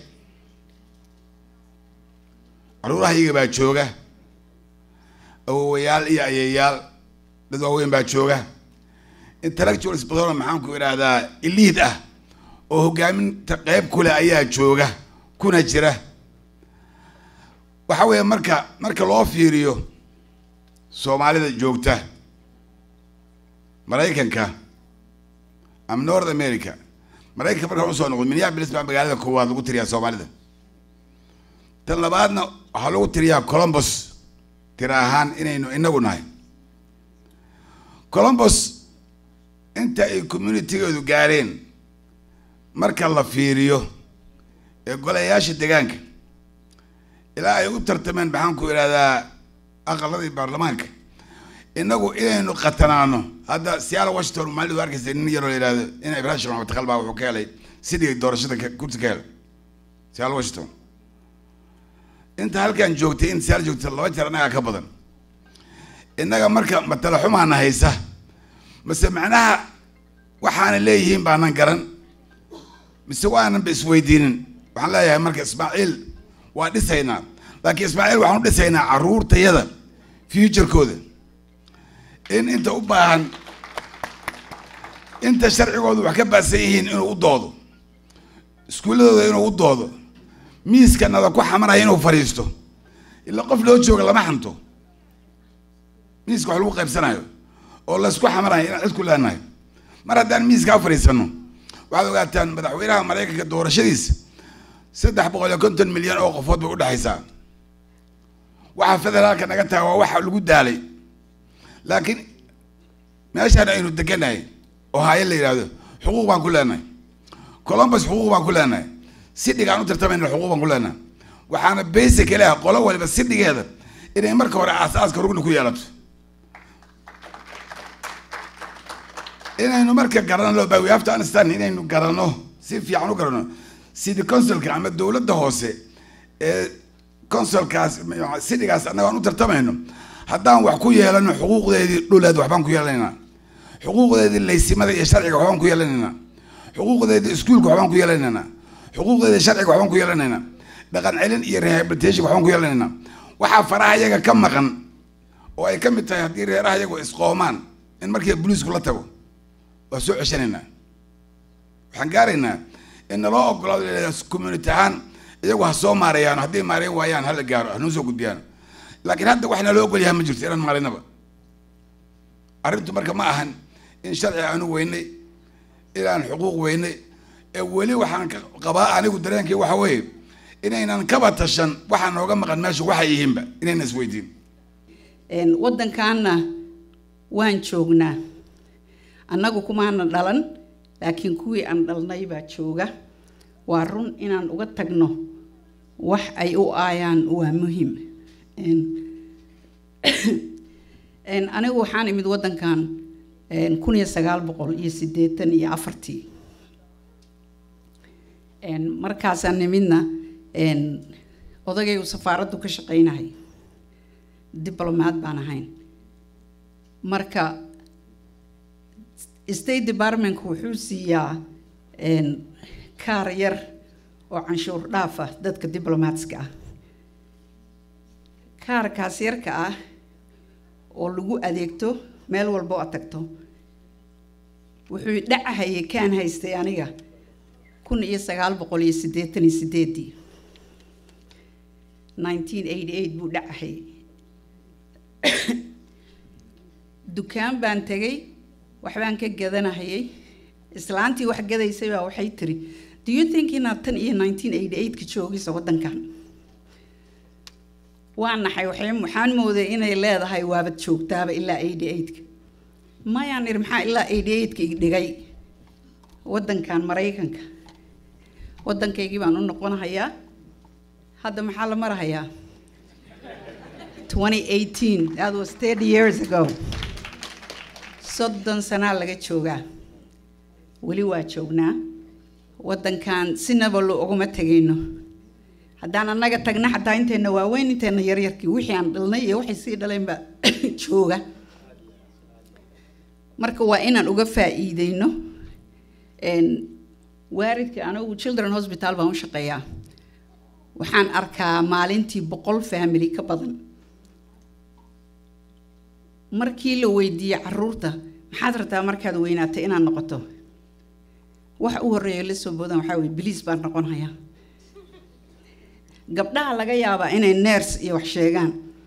caruurahayaga baa jooga awowayaal iyo ayeeyaal dad waaweyn baa jooga intellectuals badanoo maxaan ku idhaahdaa iliid ah oo hogaaminta qeyb kule ayaa jooga kuna jira waxa weeye marka marka loo fiiriyo soomaalida joogta maraykanka ama north america maraykanka markaan usoo noqdo minneapolis baa magaalada koowaad lagu tiriyaa soomaalida tan labaadna waxaa lagu tiriyaa columbus tira ahaan inaynu inagu nahay columbus inta ay communitygeedu gaareen marka la fiiriyo ee golayaasha deegaanka ilaa ay u tartameen maxaan ku idhahdaa aqaladii baarlamaanka inagu inaynu qatanaano hadda siyaala washington maalidu arkaysa nin yaroo la yidhahdo in ibrahim sheekh maxamed takal baa wuxuu ka helay sidii doorashada kursi ka helay siyaala washington inta halkan joogtay in siyaal joogtay laba jeer annagaa ka badan innaga marka matala xumaana haysa mase macnaha waxaana leeyihiin baanan garan mise waanan ba isweydiinin waxaan leeyahay marka ismaaciil waa dhisaynaa laakiin ismaaciil waxaan u dhisaynaa carruurtayada futurekooda in inta u baahan inta sharcigooda wax ka baadsan yihiin inuu u doodo iskuulladooda inuu u doodo miiskanada ku xamaraya inuu fadhiisto ilaa qof loo jooga lama xanto miiska wax lagu qaybsanayo oo laysku xamarayo inaan cid ku leenahay mar haddaan miiskaa fadhiisano waxaad ogaataan madaxweynaha maraykanka doorashadiisa saddex boqol iyo konton milyan oo qofood bay udhexaysaa waxa federaalka naga taga waa waxa lagu daalay laakiin meeshaan aynu deganahay oo haaye la yidhaahdo xuquuq baan ku leenahay columbus xuquuq baan ku leenahay sidhigaan u tartamayna xuquuq baan ku leenahay waxaana basic leah qolo waliba sidhigeeda inay marka hore aasaaska rugni ku yeelato inaynu marka garano we have to understand inaynu garano si fiican u garano city councilka ama dowladda hoose ee consulkaas sidhigaas annaga aan u tartamayno haddaan wax ku yeelano xuquuqdeedii dhuleed waxbaan ku yeelanaynaa xuquuqdeedii laysimada iyo sharciga waxbaan ku yeelanaynaa xuquuqdeedii iskuulka waxbaan ku yeelanaynaa xuquuqdeedii sharciga waxbaan ku yeelanaynaa dhaqan celin iyo rehabilitation waxbaan ku yeelanaynaa waxaa faraha iyaga ka maqan oo ay ka mid tahay haddii reeraha iyagu isqoomaan in markii booliisku la tago waa soo ceshanaynaa waxaan gaaraynaa in naloo ogolaado community ahaan iyagu ha soo maareeyaan haddii maareyn waayaan hala gaaro hanoo soo gudbiyaan laakiin hadda wax naloo ogol yahay ma jirto inaan maalinaba arrintu marka ma ahan in sharci aanu weynay inaan xuquuq weynay ee weli waxaan ka qabaa anigu dareenkii waxa weeye inaynan kaba tashan waxaa nooga maqan meesha waxay yihiinba inaynan isweydiin Een, waddankaana waan joognaa annagu kumaana dhalan laakiin kuwii aan dhalnay baa jooga waa run inaan uga tagno wax ay u aayaan waa muhiim Een, een, anigu waxaan imid waddankan een, kun iyo sagaal boqol iyo siddeetan iyo afartii Een, markaasaan nimidna een, odagay uu safaaraddu ka shaqaynahay diblomaad baan ahayn marka state departmentku wuxuu siiyaa een, kaar yar oo canshuur dhaaf ah dadka diblomaatska ah kaarkaas yarka ah oo lagu adeegto meel walba oo aad tagto wuxuu dhacahayay kaan haystay aniga kun iyo sagaal boqol iyo siddeetan iyo siddeedii nineteen eighty eight buu dhacahayay dukaan baan tegay waxbaan ka gadanahayay islaantii wax gadaysay baa waxay tiri do you think inaad tan iyo nineteen eighty eight-ka joogaysa waddankan waa naxay waxay waxaan mooday inay leedahay waabad joogtaaba ilaa eighty eight-ka mayaan iri maxaa ilaa eighty eight-ka ig dhigay waddankan maraykanka waddankaygii baan u noqonahayaa hadda maxaa la marahayaa 2018 that was 30 years ago soddon sanaa laga joogaa weli waa joognaa waddankan sinaba lo uguma tegayno haddaan annaga tagna xataa inteenna waaweyn inteenna yaryarkii wixii aan dhalnay iyo waxay sii dhaleenba jooga marka waa inaan uga faa'iideyno Een, waalidka anigu children hospital baan u shaqeeyaa waxaan arkaa maalintii boqol family ka badan markii la weydiiyey caruurta maxaad rabtaa markaad weynaato inaad noqoto wax u horreeya la soo boodan waxaa weye biliis baan noqonayaa gabdhaha laga yaabaa inay neers iyo wax sheegaan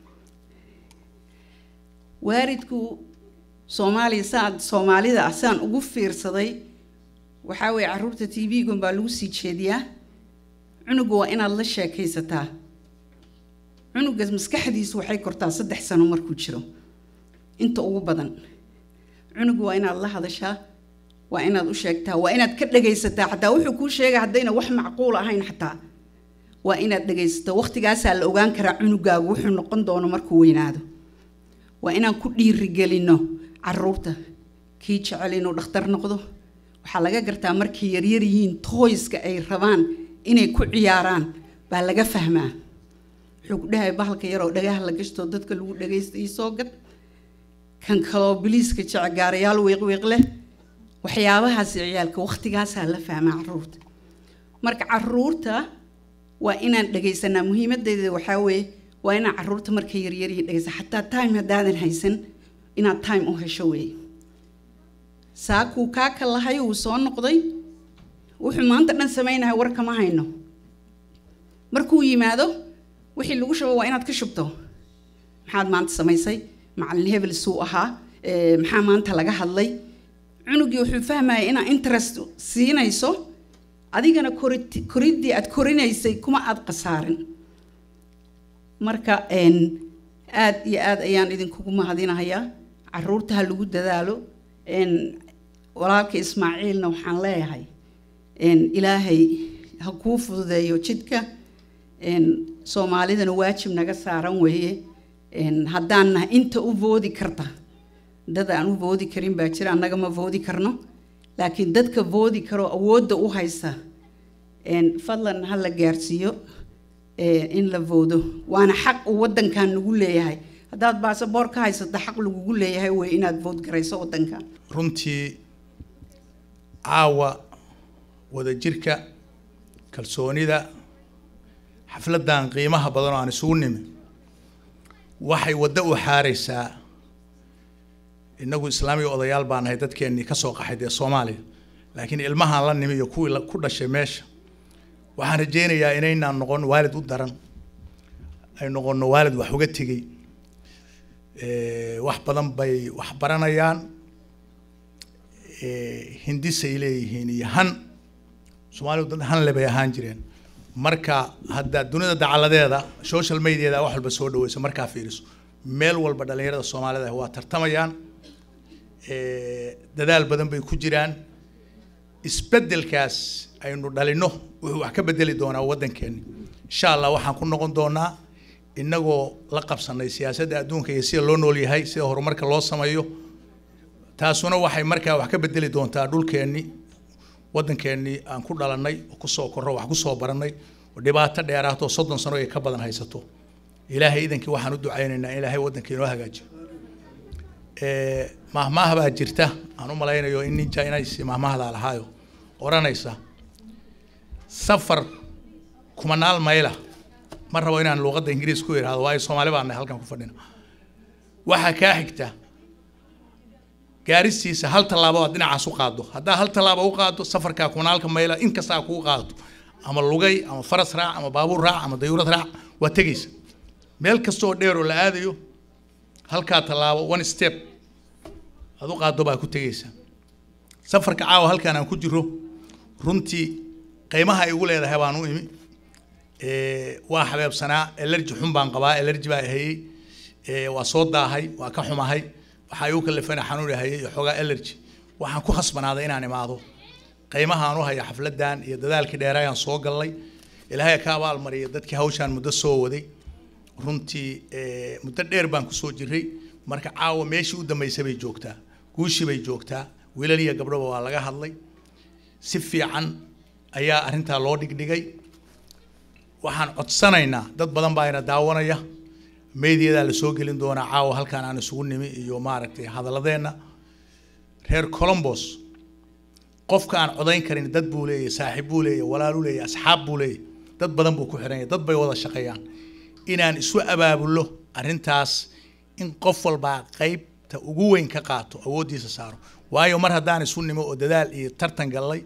waalidku soomaaliya saan soomaalida ah saan ugu fiirsaday waxaa weeye caruurta t v-gun baa lagu sii jeediyaa cunuga waa inaad la sheekaysataa cunuga maskaxdiisu waxay kortaa saddex sano markuu jiro inta ugu badan cunuga waa inaad la hadashaa waa inaad u sheegtaa waa inaad ka dhagaysataa xataa wuxuu kuu sheega haddayna wax macquul ahayn xataa waa inaad dhagaysato waqtigaasaa la ogaan karaa cunugaagu wuxuu noqon doono markuu weynaado waa inaan ku dhiirigelino caruurta kii jecel inuu dhakhtar noqdo waxaa laga gartaa markay yaryar yihiin tooyska ay rabaan inay ku ciyaaraan baa laga fahmaa wuxuu ku dhahay bahalka yaroo dhagaha la gashto dadka lagu dhagaysta ii soo gad kan kaloo biliiska jece gaarayaal wiiqwiiq leh waxyaabahaasi ciyaalka waqtigaasaa la fahmaa caruurta marka caruurta waa inaan dhagaysanaa muhiimadeeda waxaa weeye waa inaan caruurta markay yaryar yihiin dhagaysa xataa time haddaadan haysan inaad time u hesho weeye saakuu kaa ka lahay uu soo noqday wuxuu maanta dhan samaynahay war kama hayno markuu yimaado wixii lagu shubo waa inaad ka shubto maxaad maanta samaysay macalin hebel suu ahaa ee, maxaa maanta laga hadlay cunugii wuxuu fahmaya inaad interest siinayso adigana korit- koriddii aad korinaysay kuma aad khasaarin marka een, aad iyo aad ayaan idinkugu mahadinahayaa caruurta ha lagu dadaalo een, walaalka ismaaciilna waxaan leeyahay een, ilaahay ha kuu fududeeyo jidka een, soomaalidana waajib naga saaran weeye een, haddaan nahay inta u voodi karta dad aan u voodi karin baa jira annaga ma voodi karno laakiin dadka voodi karo awoodda u haysta een, fadlan ha la gaarsiiyo ee, in la voodo waana xaq uu waddankan nagu leeyahay haddaad baasaboor ka haysato xaq lagugu leeyahay wey inaad vood garayso waddankan runtii caawa wadajirka kalsoonida xafladdan qiimaha badan oo aan isugu nimi waxay waddo u xaaraysaa innagu islaamiga odayaal baan nahay dadkeennii ka soo qaxay dee soomaaliya laakiin ilmahaan la nimi iyo kuwii la- ku dhashay meesha waxaan rajaynayaa inaynaan noqon waalid u daran ay noqonno waalid wax uga tegey Eh, wax badan bay wax baranayaan Eh, hindisay leeyihiin iyo han soomaalidu dad han le bay ahaan jireen marka hadda dunida dacaladeeda social mediada wax walba soo dhaweyso markaa fiiriso meel walba dhalinyarada soomaalida waa tartamayaan Eh, dadaal badan bay ku jiraan isbeddelkaas aynu dhalino wuxuu wax ka bedeli doonaa waddankeeni insha allah waxaan ku noqon doonaa innagoo la qabsanay siyaasadda adduunka iyo sida loo nool yahay sida horumarka loo sameeyo taasuna waxay markaa wax ka bedeli doontaa dhulkeenni waddankeennii aan ku dhalannay oo kusoo korro wax kusoo barannay oo dhibaato dheeraatoo soddon sano ay ka badan haysato ilaahay idankii waxaan u ducaynaynaa in ilaahay waddanka inoo hagaajiyo Eh, mahmaah baa jirta aan u malaynayo in ninja inays mahmaahdaa lahaayo odhanaysa safar kumanaal mayla ma rabo inaan luuqadda ingiriis ku idhaahdo waayo soomaali baan nahay halkan ku fadhina waxaa kaa xigta gaaristiisa hal tallaabo aad dhinacaas u qaaddo haddaa hal tallaabo u qaaddo safarkaa kumanaalka mayla in kastaa kuu qaadato ama lugay ama faras raac ama baabuur raac ama dayuurad raac waa tegaysa meel kasta oo dheer oo la aadayo halkaa tallaabo one step aad u qaaddo baa ku tegaysa safarka caawa halkaan aan ku jiro runtii qiimaha ay igu leedahay baan u imi Eh, waa xabeebsanaa elerji xun baan qabaa elerji baa hayey Eh, waa soo daahay waa ka xumahay waxaa igu kalifana xanuun hayay iyo xoogaa elerji waxaan ku khasbanaaday inaan imaado qiimahaan u haya xafladan iyo dadaalkii dheeraayaan soo gallay ilaahay ka abaalmariya dadkii hawshaan muddo soo waday runtii eh, muddo dheer baan kusoo jiray marka caawa meeshii u dambaysay bay joogtaa guushii bay joogtaa wiilal iyo gabdhoba waa laga hadlay si fiican ayaa arrintaa loo dhigdhigay waxaan codsanaynaa dad badan baa ina daawanaya meediyadaa la soo gelin doonaa caawa halkaan aan isugu nimi iyo maaragtay hadaladeenna reer colombos qofka aan codayn karin dad buu leeyahy saaxiib buu leeyahy walaal u leeyahy asxaab buu leeyahy dad badan buu ku xiran yahay dad bay wada shaqeeyaan inaan isu abaabullo arrintaas in qof walbaa qaybta ugu weyn ka qaato awooddiisa saaro waayo mar haddaan isu nimo oo dadaal iyo tartan gallay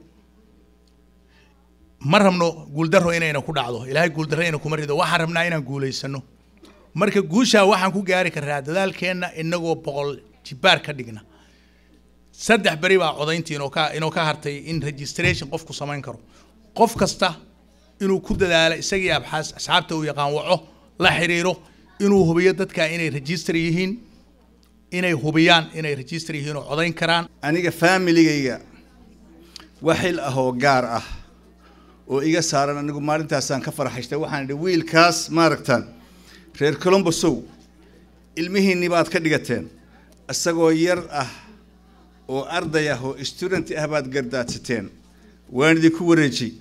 ma rabno guuldarro inayna ku dhacdo ilaahay guuldarro ina kuma rido waxaan rabnaa inaan guulaysano marka guushaa waxaan ku gaari karnaa dadaalkeenna inagoo boqol jibaar ka dhigna saddex beri baa codayntii inoo ka inoo ka hartay in registration qofku samayn karo qof kasta inuu ku dadaalo isagii abxaas asxaabta uu yaqaan waco la xiriiro inuu hubiyo dadka inay register yihiin inay hubiyaan inay register yihiin oo codayn karaan aniga faamiligayga waxil ah oo gaar ah oo iga saaran anigu maalintaasaan ka farxaystay waxaan idhi wiilkaas maaragtaan reer colombosow ilmihiinni baad ka dhigateen isagoo yar ah oo arday ah oo student ah baad gardaadsateen waan idinku wareejiyey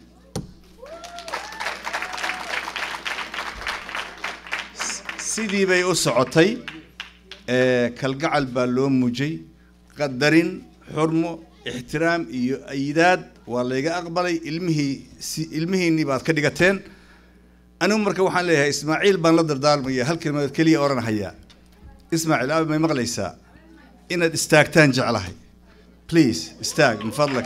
sidii bay u socotay ee, kalgacal baa loo muujay qadarin xurmo ixtiraam iyo ayidaad waa layga aqbalay ilmihii si ilmihiinnii baad ka dhigateen anigu marka waxaan leeyahay ismaaciil baan la dardaarmaya hal kelmadood keliya odhanhayaa ismaaciil aabi may maqlaysaa inaad istaagtaan jeclahay please istaag min fadlak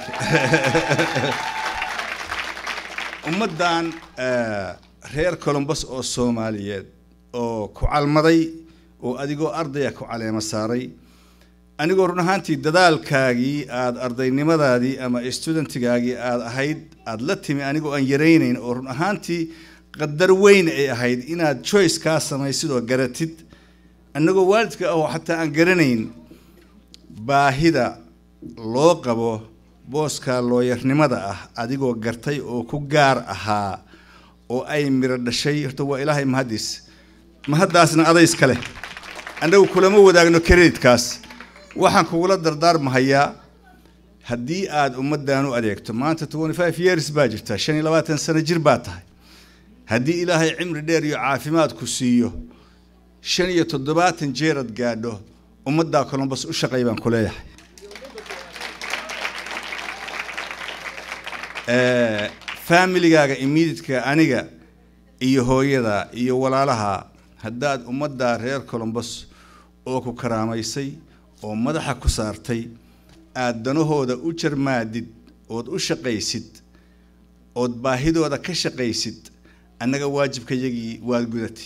ummaddan eh, reer colombos oo soomaaliyeed oo ku calmaday oo adigoo ardaya ku caleema saaray anigoo run ahaantii dadaalkaagii aada ardaynimadaadii ama studentigaagii aada ahayd aada la timi anigoo aan yaraynayn oo run ahaantii qadar weyn ay ahayd inaad choice kaa samaysid oo garatid annagoo waalidka ah oo xataa aan garanayn baahida loo qabo booska looyarnimada ah adigoo gartay oo ku gaar ahaa oo ay miro dhashay horta waa ilaahay mahadis mahaddaasna adays kale annagu kulama wadaagno creditkaas waxaan kugula dardaarmahayaa haddii aad ummaddan u adeegto maanta twenty five years baa jirta shan iyo labaatan sano jir baa tahay haddii ilaahay cimri dheer iyo caafimaad ku siiyo shan iyo toddobaatan jeerad gaadho ummaddaa colombos u shaqay baan ku leeyahay Eh, familigaaga immediatka aniga iyo hooyada iyo walaalaha haddaad ummadda reer colombos oo ku karaamaysay oo madaxa ku saartay aad danahooda u jarmaadid ood u shaqaysid ood baahidooda ka shaqaysid annaga waajibkayagii waad gudatay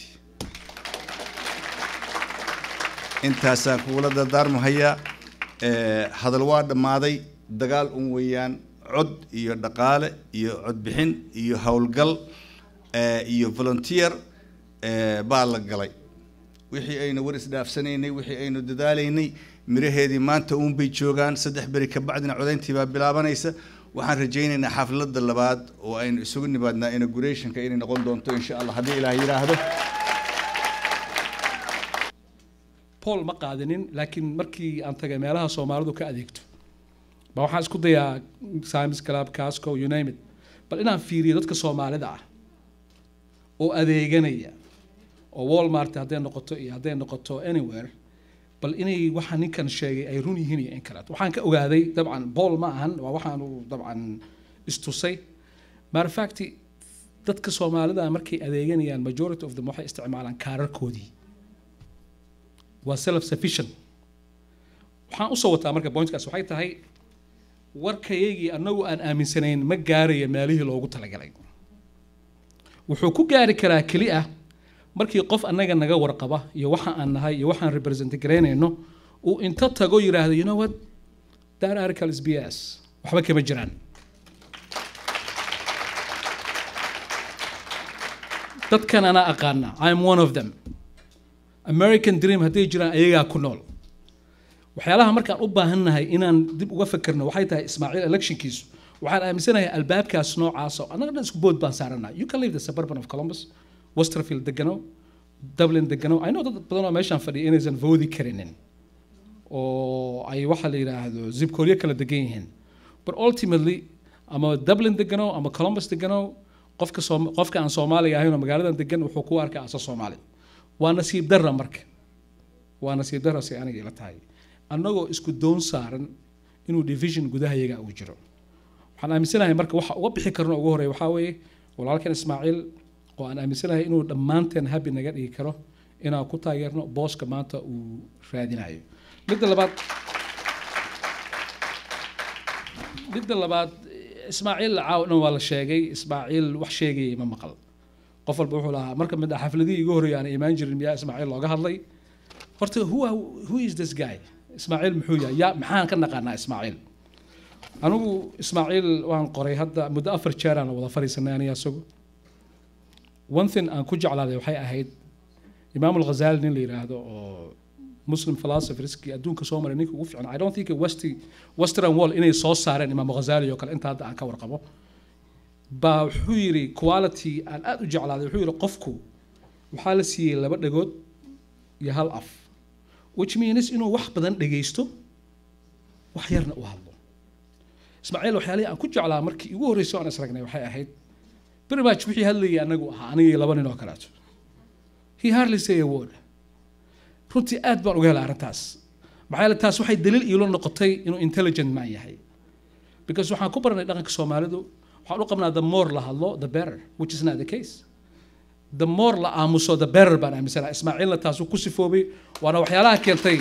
intaasaan kugula dardaarmahayaa Eh, hadal waa dhammaaday dagaal un weeyaan cod iyo dhaqaale iyo codbixin iyo howlgal eh, iyo volunteer eh, baa la galay wixii aynu war isdhaafsanaynay wixii aynu dadaalaynay miraheedii maanta uun bay joogaan saddex beri ka bacdina codayntii baa bilaabanaysa waxaan rajaynaynaa xafladda labaad oo aynu isugu nimaadnaa inaugurationka inay noqon doonto insha allah haddii ilaah yidhaahdo paul ma qaadinin laakiin markii aan tagay meelaha soomaalidu ka adeegto ba waxaan isku dayaa sims club casco you name it bal inaan fiiriyo dadka soomaalida ah oo adeeganaya oo walmart hadday noqoto iyo hadday noqoto anywhere bal inay waxa ninkan sheegay ay run yihiin iyo in kaleeto waxaan ka ogaaday dabcan paul ma ahan waa waxaanu dabcan istusay matter of fact dadka soomaalida markay adeeganayaan majority of them waxay isticmaalaan kaararkoodii waa self sufficient waxaan usoo wataa marka pointkaas waxay tahay warkayagii annagu aan aaminsanayn ma gaaraya meelihii loogu talagalay wuxuu ku gaari karaa keli ah markii qof annaga naga warqaba iyo waxa aan nahay iyo waxaan represent garaynayno uu inta tago yidhaahdo you know what that article is bs waxba kama jiraan dadkan anaa aqaana i am one of them american dream hadday jiraan ayagaa ku nool waxyaalaha markaan u baahannahay inaan dib uga fekerno waxay tahay ismaaciil electionkiisu waxaan aaminsanahay albaabkaas noocaas oo annaga dhan isku bood baan saaranaa you can leave the suburban of columbus westerfield degano dublin degano i know dad badan oo meeshaan fadhiya inaysan voodi karinin oo ay waxa la yidhaahdo zibkoolyo kala degan yihiin but ultimately ama dublin degano ama columbus degano qofka soom qofka aan soomaaliga ahayn oo magaaladan degan wuxuu ku arkaa asa soomaali waa nasiib darra marka waa nasiib darra si aniga ila tahay annagoo isku doon saaran inuu division gudahayaga uu jiro waxaan aaminsanahay marka waxa uga bixi karno ugu horeeya waxaa weeye walaalkan ismaaciil oo aan aaminsanahay inuu dhammaanteen habi naga dhigi karo inaan ku taageerno booska maanta uu raadinayo midda labaad midda labaad ismaaciil caaw dhan waa la sheegay ismaaciil wax sheegayay ma maqal qof walba wuxuu lahaa marka mid ah xafladihii igu horreeyay aan imaan jirin miyaa ismaaciil looga hadlay horta who, are- who is this guy ismaaciil muxuu yahay yaa maxaan ka naqaanaa ismaaciil anigu ismaaciil waan qoray hadda muddo afar jeer aan wada fadhiisanay aniga isagu one thing aan ku jeclaaday waxay ahayd imaam alghazali nin la yidhaahdo oo muslim philosopherskii adduunka soo maray ninka ugu fiican i don't think westi western wall inay soo saareen imaam ghazali oo kale inta hadda aan ka warqabo baa wuxuu yidhi quality aan aad u jeclaaday wuxuu yidhi qofku waxaa la siiyey laba dhagood iyo hal af which means inuu wax badan dhegaysto wax yarna u hadlo ismaaciil waxyaalihii aan ku jeclaa markii igu horreysay oo aan isragnay waxay ahayd pretty much wixii hadlayay anagu ahaa aniga iyo laba nin oo kaleeto he hardly say a word runtii aad baan uga helay arrintaas maxaa yeele taas waxay daliil iilo noqotay inuu intelligent man yahay because waxaan ku baranay dhaqanka soomaalidu waxaan u qabnaa the more la hadlo the better which is not the case the more la aamuso the better baan aaminsanaha ismaaciilna taasuu ku sifoobay waana waxyaalaha keentay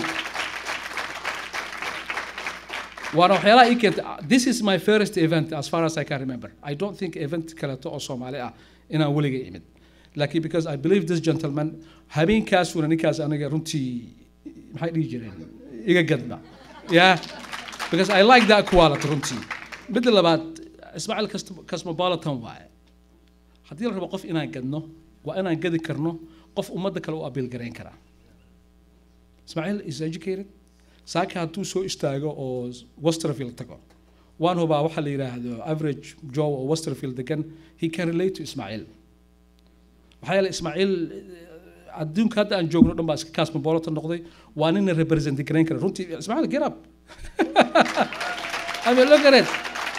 waana waxyaalaha ii keentay this is my first event as far as I can remember I don't think event kaleeto oo soomaali ah inaan weliga imid laakiin because I believe this gentleman habeenkaasuna ninkaas aniga runtii maxay dhihi jireen iga gadba yeah because I like that quality runtii midda labaad ismaaciil cosmo- cosmopolitan waaye haddii la rabo qof inaan gadno waa inaan gadi karno qof ummadda kale u abiil garayn karaa ismaaciil is educated saaka hadduu soo istaago oo westerfield tago waan hubaa waxaa la yidhaahdo average joe oo westerfield degan he can relate to ismaaciil maxaa yeele ismaaciil eh, adduunka hadda aan joogno dhan baa iska cosmopolitan noqday waa nina represent garayn kara runtii ismaaciil get up I mean look at it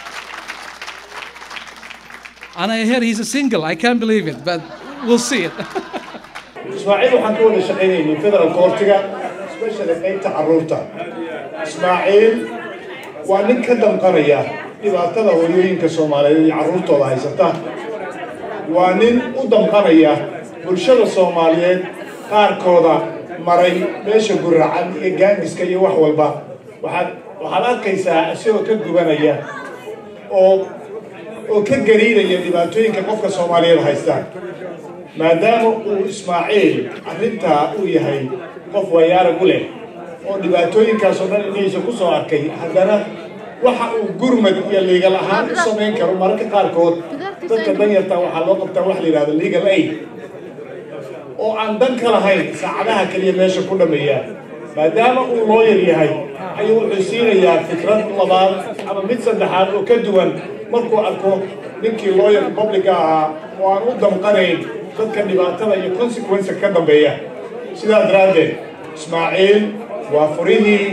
and I hear he's a single I can't believe it but we'll see it ismaaciil waxaan ka wada shaqaynaynay federal courtiga especially qaybta carruurta ismaaciil waa nin ka damqanaya dhibaatada hooyooyinka soomaaliyeed iyo carruurtooda haysata waa nin u damqanaya bulshada soomaaliyeed qaarkooda maray meesha guracan iyo gaangiska iyo wax walba waxaad waxaad arkaysaa isagoo ka gubanaya oo oo ka gariiraya dhibaatooyinka qofka soomaaliyeed haysta maadaama uu ismaaciil arrintaa uu yahay qof wayaarag u leh oo dhibaatooyinkaasoo dhan inaysa ku soo arkay haddana waxa uu gurmad iyo legal ahaan u samayn karo mararka qaarkood dadka danyarta waxaa loo qabtaa wax la yidhahdo legal aid oo aan dan ka lahayn saacadaha keliya meesha ku dhameeya maadaama uu looyar yahay ayuu wuxuu siinayaa fikrad labaad ama mid saddexaad oo ka duwan markuu arko ninkii looyar publica ahaa oo aan u damqanayn dadka dhibaatada iyo consequence ka dambeeya sidaa daraaddeed ismaaciil waa furihii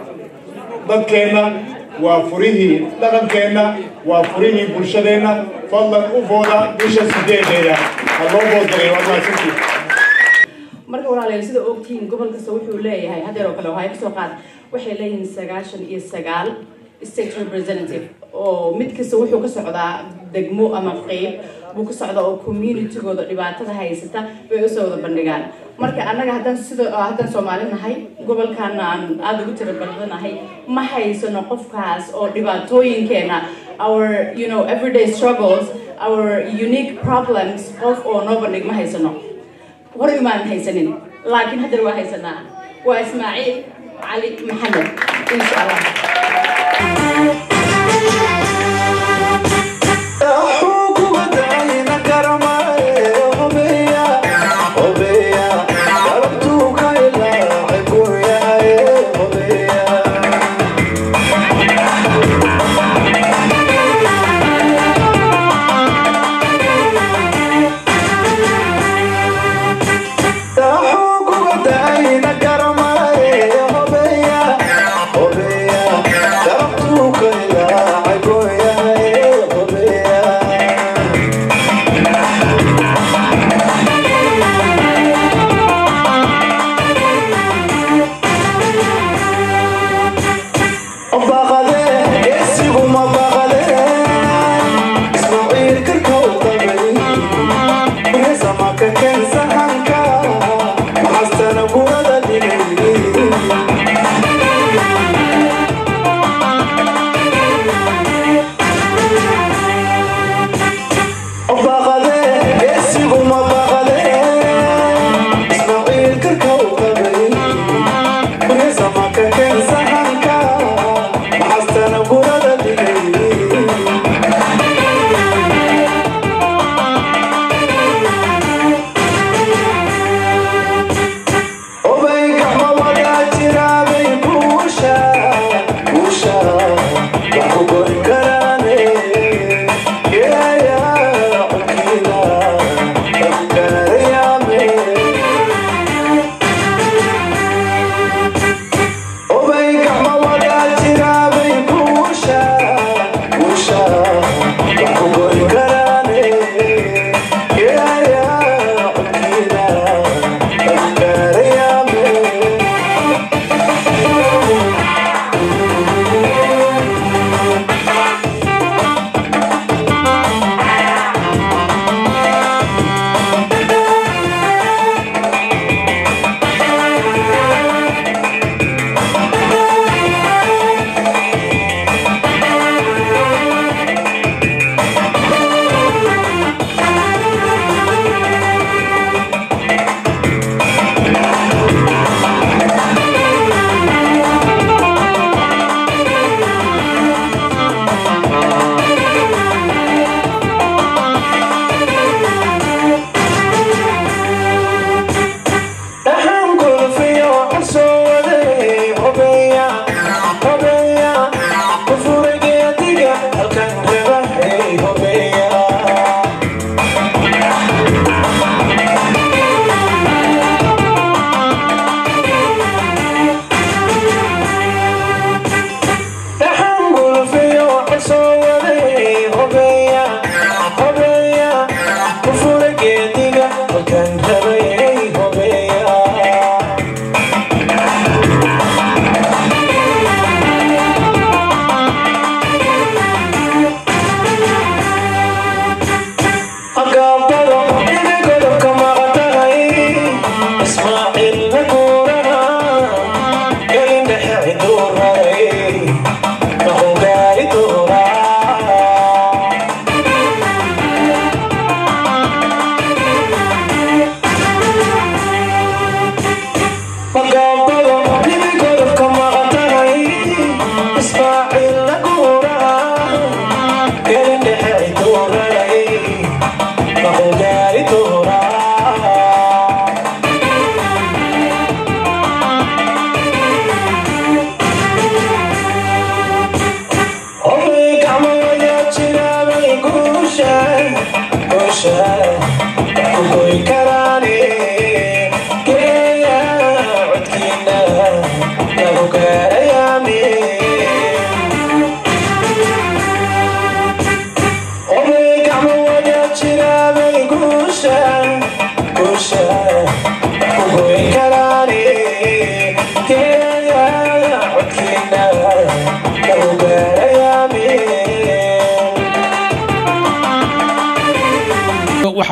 dadkeenna waa furihii dhaqankeenna waa furihii bulshadeenna fadlan u fooda bisha sideedeeda ha loo boodgalay waa mahadsantiid marka walaalayaal sida ogtihiin gobol kasta wuxuu leeyahay haddeer oo kale waxay kasoo qaad waxay leeyihiin sagaashan iyo sagaal state representative oo mid kasta wuxuu ka socdaa degmo ama qeyb buu ka socdaa oo communitygooda dhibaatada haysata bay usoo wada bandhigaan marka annaga haddaan sida haddaan soomaali nahay gobolkan aan aada ugu tira badanahay ma haysano qofkaas oo dhibaatooyinkeena our you know everyday struggles our unique problems qof oo noo bandhig ma haysano horay umaanan haysanin laakiin haddana waa haysanaa waa ismaaciil cali maxamed insha allah Hasta la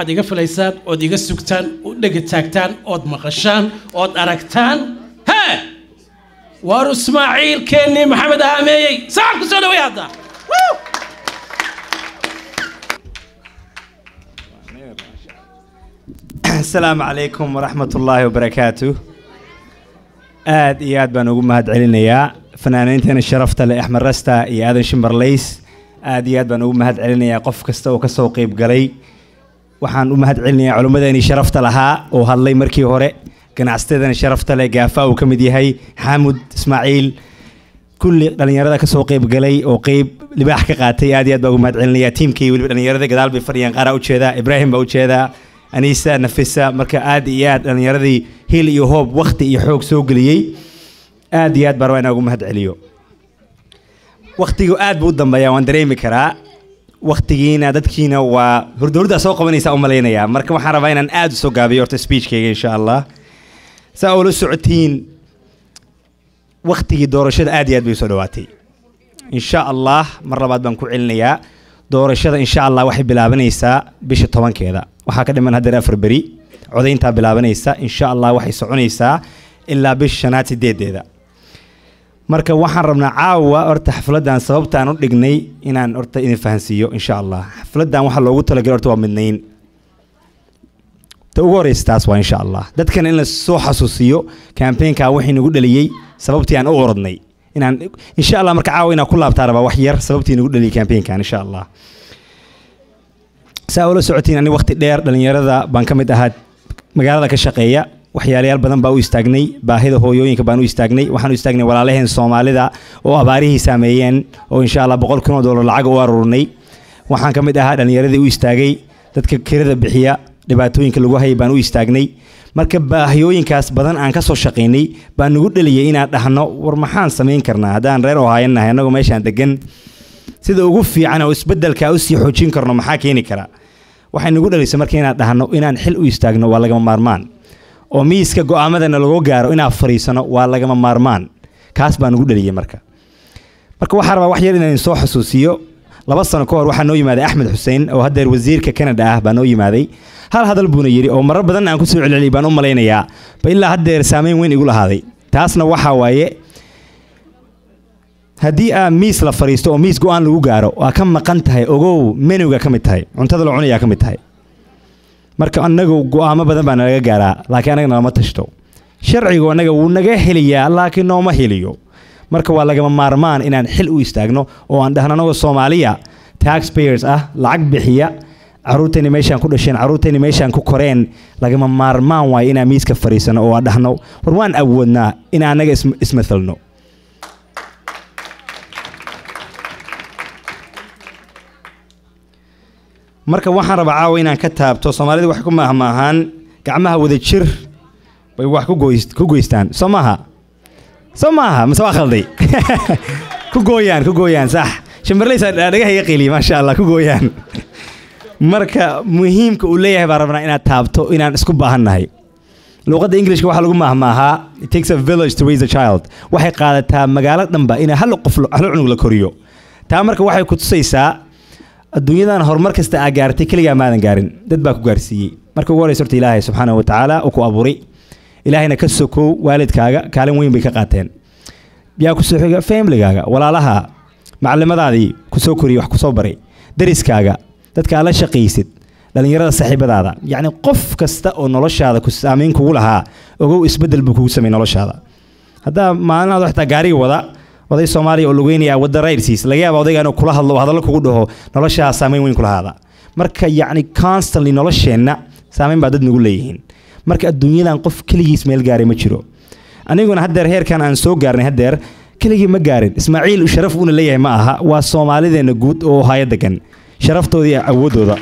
waxaad iga filaysaan ood iga sugtaan u dhega taagtaan ood maqashaan ood aragtaan hee waar ismaaciilkeennii maxamed ahaameeyey sacab ku soo dhaway hadda Woo! asalaamu calaykum waraxmat ullaahi wabarakaatu aad iyo aad baan ugu mahad celinayaa fanaaniinteena sharafta leh axmed rasta iyo aadan shimbarleys aad iyo aad baan ugu mahad celinayaa qof kasta oo kasoo qeyb galay waxaan u mahad celinayaa culimmadeenii sharafta lahaa oo hadlay markii hore ganacsatadana sharafta leh gaafa uu ka mid yahay xaamud ismaaciil kulli dhalinyarada kasoo qeyb galay oo qeyb libaax ka qaatay aad iyo aad baan ugu mahad celinayaa tiimkii weliba dhalinyarada gadaal bay fadhiyaan qaaraa ujeedaa ibraahim baa ujeedaa aniisa nafisa marka aad iyo aad dhalinyaradii hil iyo hoob wakti iyo xoog soo geliyey aad iyo aad baan rabaa inaan ugu mahad celiyo waktigu aad buu u dambeeyaa waan dareemi karaa waktigiina dadkiina waa hurdowrdaa soo qabanaysaa u malaynayaa marka waxaan rabaa inaan aad u soo gaabiyo horta speechkayga insha allah saa oo la socotiin waktigii doorashada aad iyo aad bay usoo dhawaatay insha allah mar labaad baan ku celinayaa doorashada insha allah waxay bilaabanaysaa bisha tobankeeda waxaa ka dhiman haddeer afar beri codayntaa bilaabanaysa insha allah waxay soconaysaa ilaa bisha shanaad sideedeeda marka waxaan rabnaa caawa horta xafladan sababtaan u dhignay inaan horta idin fahansiiyo insha allah xafladan waxaa loogu talagalay horta waa midnayn ta ugu horeysa taas waa insha allah dadkan in la soo xasuusiyo campaignka wixii nagu dhaliyey sababtii aan u orodnay inaan insha allah marka caawa inaan ku laabtaa rabaa wax yar sababtii nagu dhaliyey campaignkan insha allah saa ula socotiin ani waqti dheer dhalinyarada baan ka mid ahaa magaalada ka shaqeeya waxyaalayaal badan baa u istaagnay baahida hooyooyinka baan u istaagnay waxaan u istaagnay walaalaheen soomaalida oo abaarihii saameeyeen oo insha allah boqol kun oo dollar lacag u aruurnay waxaan ka mid ahaa dhalinyaradii u istaagay dadka kirada bixiya dhibaatooyinka lagu hayay baan u istaagnay marka baahiyooyinkaas badan aan kasoo shaqaynay baan nagu dhaliyay inaan dhahno war maxaan samayn karnaa haddaan reer ohaayan nahay annagoo meeshaan degan sida ugu fiican oo isbedelka usii xoojin karno maxaa keeni kara waxay nagu dhalisay marka inaan dhahno inaan xil u istaagno waa lagama maarmaan oo miiska go'aamadana lagu gaaro inaan fariisano waa lagama maarmaan kaas baa nagu dhaliyay marka marka waxaa rabaa wax yar inaan soo xasuusiyo laba sano ka hor waxaa noo yimaaday axmed xuseen oo haddeer wasiirka canada ah baa noo yimaaday hal hadal buuna yidhi oo marar badan aan kusoo celceliyay baan u malaynayaa ba ilaa haddeer saameyn weyn igu lahaaday taasna waxaa waaye haddii aa miis la fariisto oo miis go-aan lagu gaaro waa ka maqan tahay ogow menuga ka mid tahay cuntada la cunayaa ka mid tahay marka annagu go-aamo badan baa nalaga gaaraa laakiin annaga nalama tashto sharcigu annaga wuu naga heliyaa laakiin nooma heliyo marka waa lagama maarmaan inaan xil u istaagno oo aan dhahno annagoo soomaaliya taxpayers ah lacag bixiya caruurtayni meeshaan ku dhasheen caruurtayni meeshaan ku koreen lagama maarmaan waayo inaan miiska fariisano oo aan dhahno war waan awoodnaa in annaga ismathalno marka waxaan rabaa caawa inaan ka taabto soomaalida waxay ku maahmaahaan gacmaha wada jir bay wax ku goys ku goystaan soo maaha soo maaha mise waa khalday ku gooyaan ku gooyaan sax shimberleysa dhagaha iga qeliy maasha allah ku gooyaan marka muhiimka uu leeyahay baan rabnaa inaad taabto inaan isku baahannahay luuqadda ingilishka waxaa lagu maahmaahaa it takes a village to raise a child waxay qaadataa magaalo dhanba in hal qof hal cunug la koriyo taa marka waxay ku tusaysaa adduunyadan horumar kasta aa gaartay keligaa maadan gaarin dad baa ku gaarsiiyey marka ugu horeysa horta ilaahay subxaanahu wa tacaala uu ku abuuray ilaahayna ka sokow waalidkaaga kaalin weyn bay ka qaateen yaa ku soo xiga familygaaga walaalaha macallimadaadii ku soo koriyey wax ku soo baray dariskaaga dadka aad la shaqaysid dhallinyarada saaxiibadaada yacni qof kasta oo noloshaada ku saamayn kugu lahaa ogow isbeddel buu kugu sameeyey noloshaada haddaa maalinaad xitaa gaariga wada oday soomaaliya oo lugeynaya wadda rayrsiis laga yaaba odayga inuu kula hadlo oo hadallo kugu dhaho noloshaa saameyn weyn ku lahaada marka yacni constantly nolosheenna saameyn baa dad nagu leeyihiin marka adduunyadan qof keligiis meel gaaray ma jiro aniguna haddeer heerkan aan soo gaarnay haddeer keligii ma gaarin ismaaciil sharaf uuna leeyahay ma aha waa soomaalideenna guud oo haayo degan sharaftooda iyo awooddooda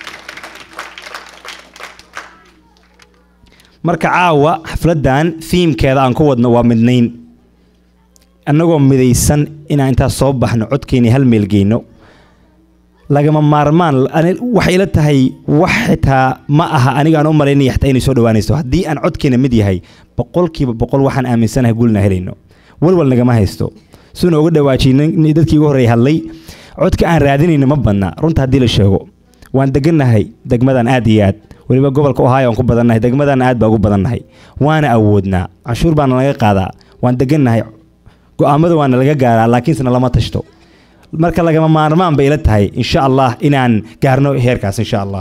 marka caawa xafladdan fiimkeeda aan ku wadno waa midnayn annagoo midaysan inaan intaas soo baxno codkeeni hal meel geyno lagama maarmaan waxay ila tahay wax xitaa ma aha aniga aan u malaynaya xitaa inay soo dhawaanayso haddii aan codkeena mid yahay boqolkiiba boqol waxaan aaminsanahay guulna helayno walwal nagama haysto suuna uga dhawaajiyay dadkii ugu horreeyay hadlay codka aan raadinayno ma badna runta haddii la sheego waan degannahay degmadan aad iyo aad weliba gobolka ohio aan ku badannahay degmadan aad baa ugu badannahay waana awoodnaa canshuur baana laga qaadaa waan degannahay go-aamada waana laga gaaraa laakiinsena lama tashto marka lagama maarmaan bay ila tahay insha allah inaan gaarno heerkaas insha allah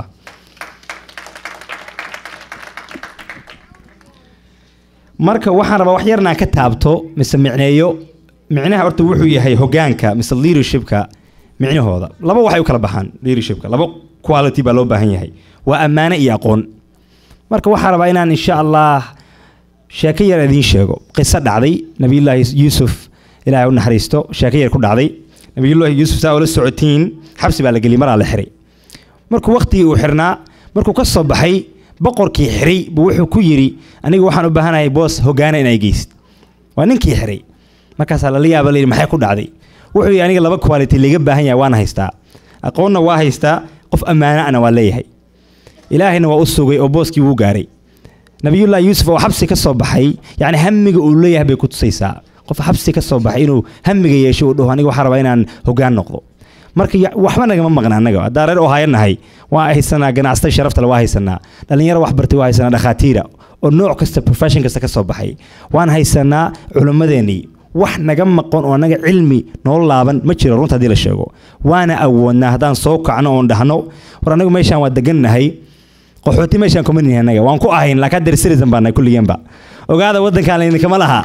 marka waxaan rabaa wax yarnaan ka taabto mise micneeyo micnaha horta wuxuu yahay hogaanka mise leadershipka micnahooda laba waxay u kala baxaan leadershipka laba quality baa loo baahan yahay waa ammaane iyo aqoon marka waxaan rabaa inaan insha allah sheeko yar idiin sheego qiso dhacday nabiyullaahi yuusuf ilaahay u naxariisto sheeko yar ku dhacday nabiyullaahi yuusuf saa ula socotiin xabsi baa la geliyay maraa la xiray markuu waqtigii uu xirnaa markuu ka soo baxay boqorkii xiray buu wuxuu ku yidhi aniga waxaan u baahanahay boos hogaana inay geysid waa ninkii xiray markaasaa lala yaaba layidhi maxay ku dhacday wuxuu yidhi aniga laba quality liga baahan yahay waan haystaa aqoonna waa haystaa qof ammaano ana waa leeyahay ilaahayna waa u sugay oo booskii wuu gaaray nabiyullaahi yuusuf oo xabsi ka soo baxay yacni hamiga uu leeyahay bay ku tusaysaa qof xabsi ka soo baxay inuu hamiga yeesho uu dhaho aniga waxaan rabaa inaan hogaan noqdo marka ya- waxba nagama maqna annaga haddaan reer ohaayo nahay waa haysanaa ganacsata sharaftale waa haysanaa dhallinyaro wax bartay waa haysanaa dhakhaatiira oo nooc kasta profession kasta ka soo baxay waan haysanaa culimmadeennii wax naga maqan oo annaga cilmi noo laaban ma jiro runta haddii la sheego waana awoodnaa haddaan soo kacno oon dhahno war anagu meeshaan waa degannahay qaxooti meeshaan kuma nihin annaga waan ku ahayn laakiin haddeer citizen baan nahay kulligeenba ogaada waddankaan laydinkama laha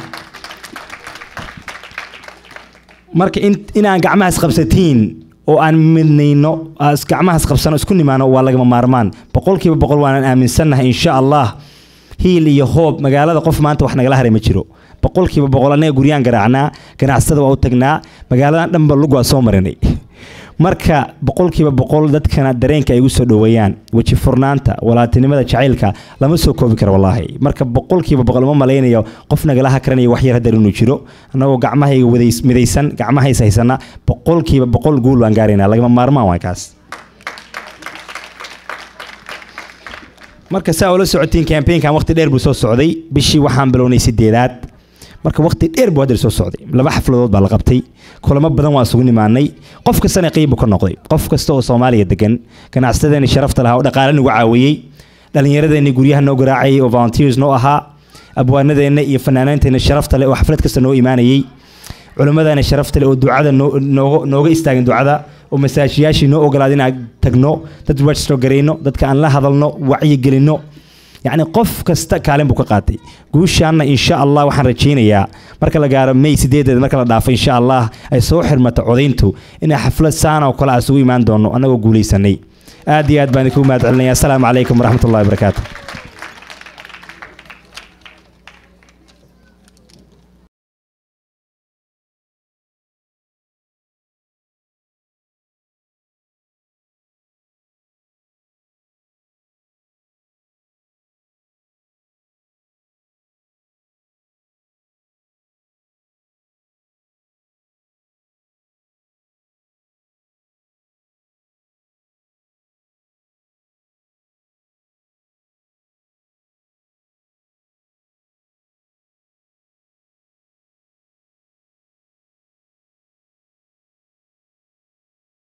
marka in inaan gacmahaas qabsatiin oo aan midnayno as- gacmahaas qabsano isku nimaano waa lagama maarmaan boqolkiiba boqol waanan aaminsannahay insha allah hiil iyo hoob magaalada qof maanta wax nagala haray ma jiro boqolkiiba boqol annaga guryaan garaacnaa ganacsatada waa u tagnaa magaaladan dhanba lug waa soo marinay marka boqolkiiba boqol dadkana dareenka ay ugu soo dhoweeyaan weji furnaanta walaatinimada jacaylka lama soo koobi karo wallaahi marka boqolkiiba boqol uma malaynayo qof nagala hakaranayo wax yar haddar inuu jiro annagoo gacmahayga wadays- midaysan gacmahays haysana boqolkiiba boqol guul waan gaaraynaa lagama maarmaan waa kaas marka saa ula socotiin campaignkan waqti dheer buu soo socday bishii waxaan bilownay sideedaad marka waqti dheer buu hadda soo socday laba xafladood baa la qabtay kulamo badan waa isugu nimaanay qof kastana qiib buu ka noqday qof kasta oo soomaaliya degan ganacsadeeni sharafta lahaa oo dhaqaale nagu caawiyey dhallinyaradeenni guryaha noo garaacayay oo volunteers noo ahaa abwaanadeenna iyo fanaanaanteenna sharafta leh oo xaflad kasta noo imaanayey culimmadana sharafta leh oo ducada noo- nooga nooga istaagin ducada oo masaajiyaashii noo ogolaada inaan tagno dad register garayno dadka aan la hadalno wacyigelinno yacni qof kasta kaalin buu ka qaatay guushaanna insha allah waxaan rajaynayaa marka la gaaro may sideedeed marka la dhaafo insha allah ay soo xirmato codayntu inay xaflad saan oo kale aan isugu imaan doono annagoo guulaysanay aad iyo aad baan idinku mahad celinaya asalaamu calaykum waraxmatullahi wabarakaatu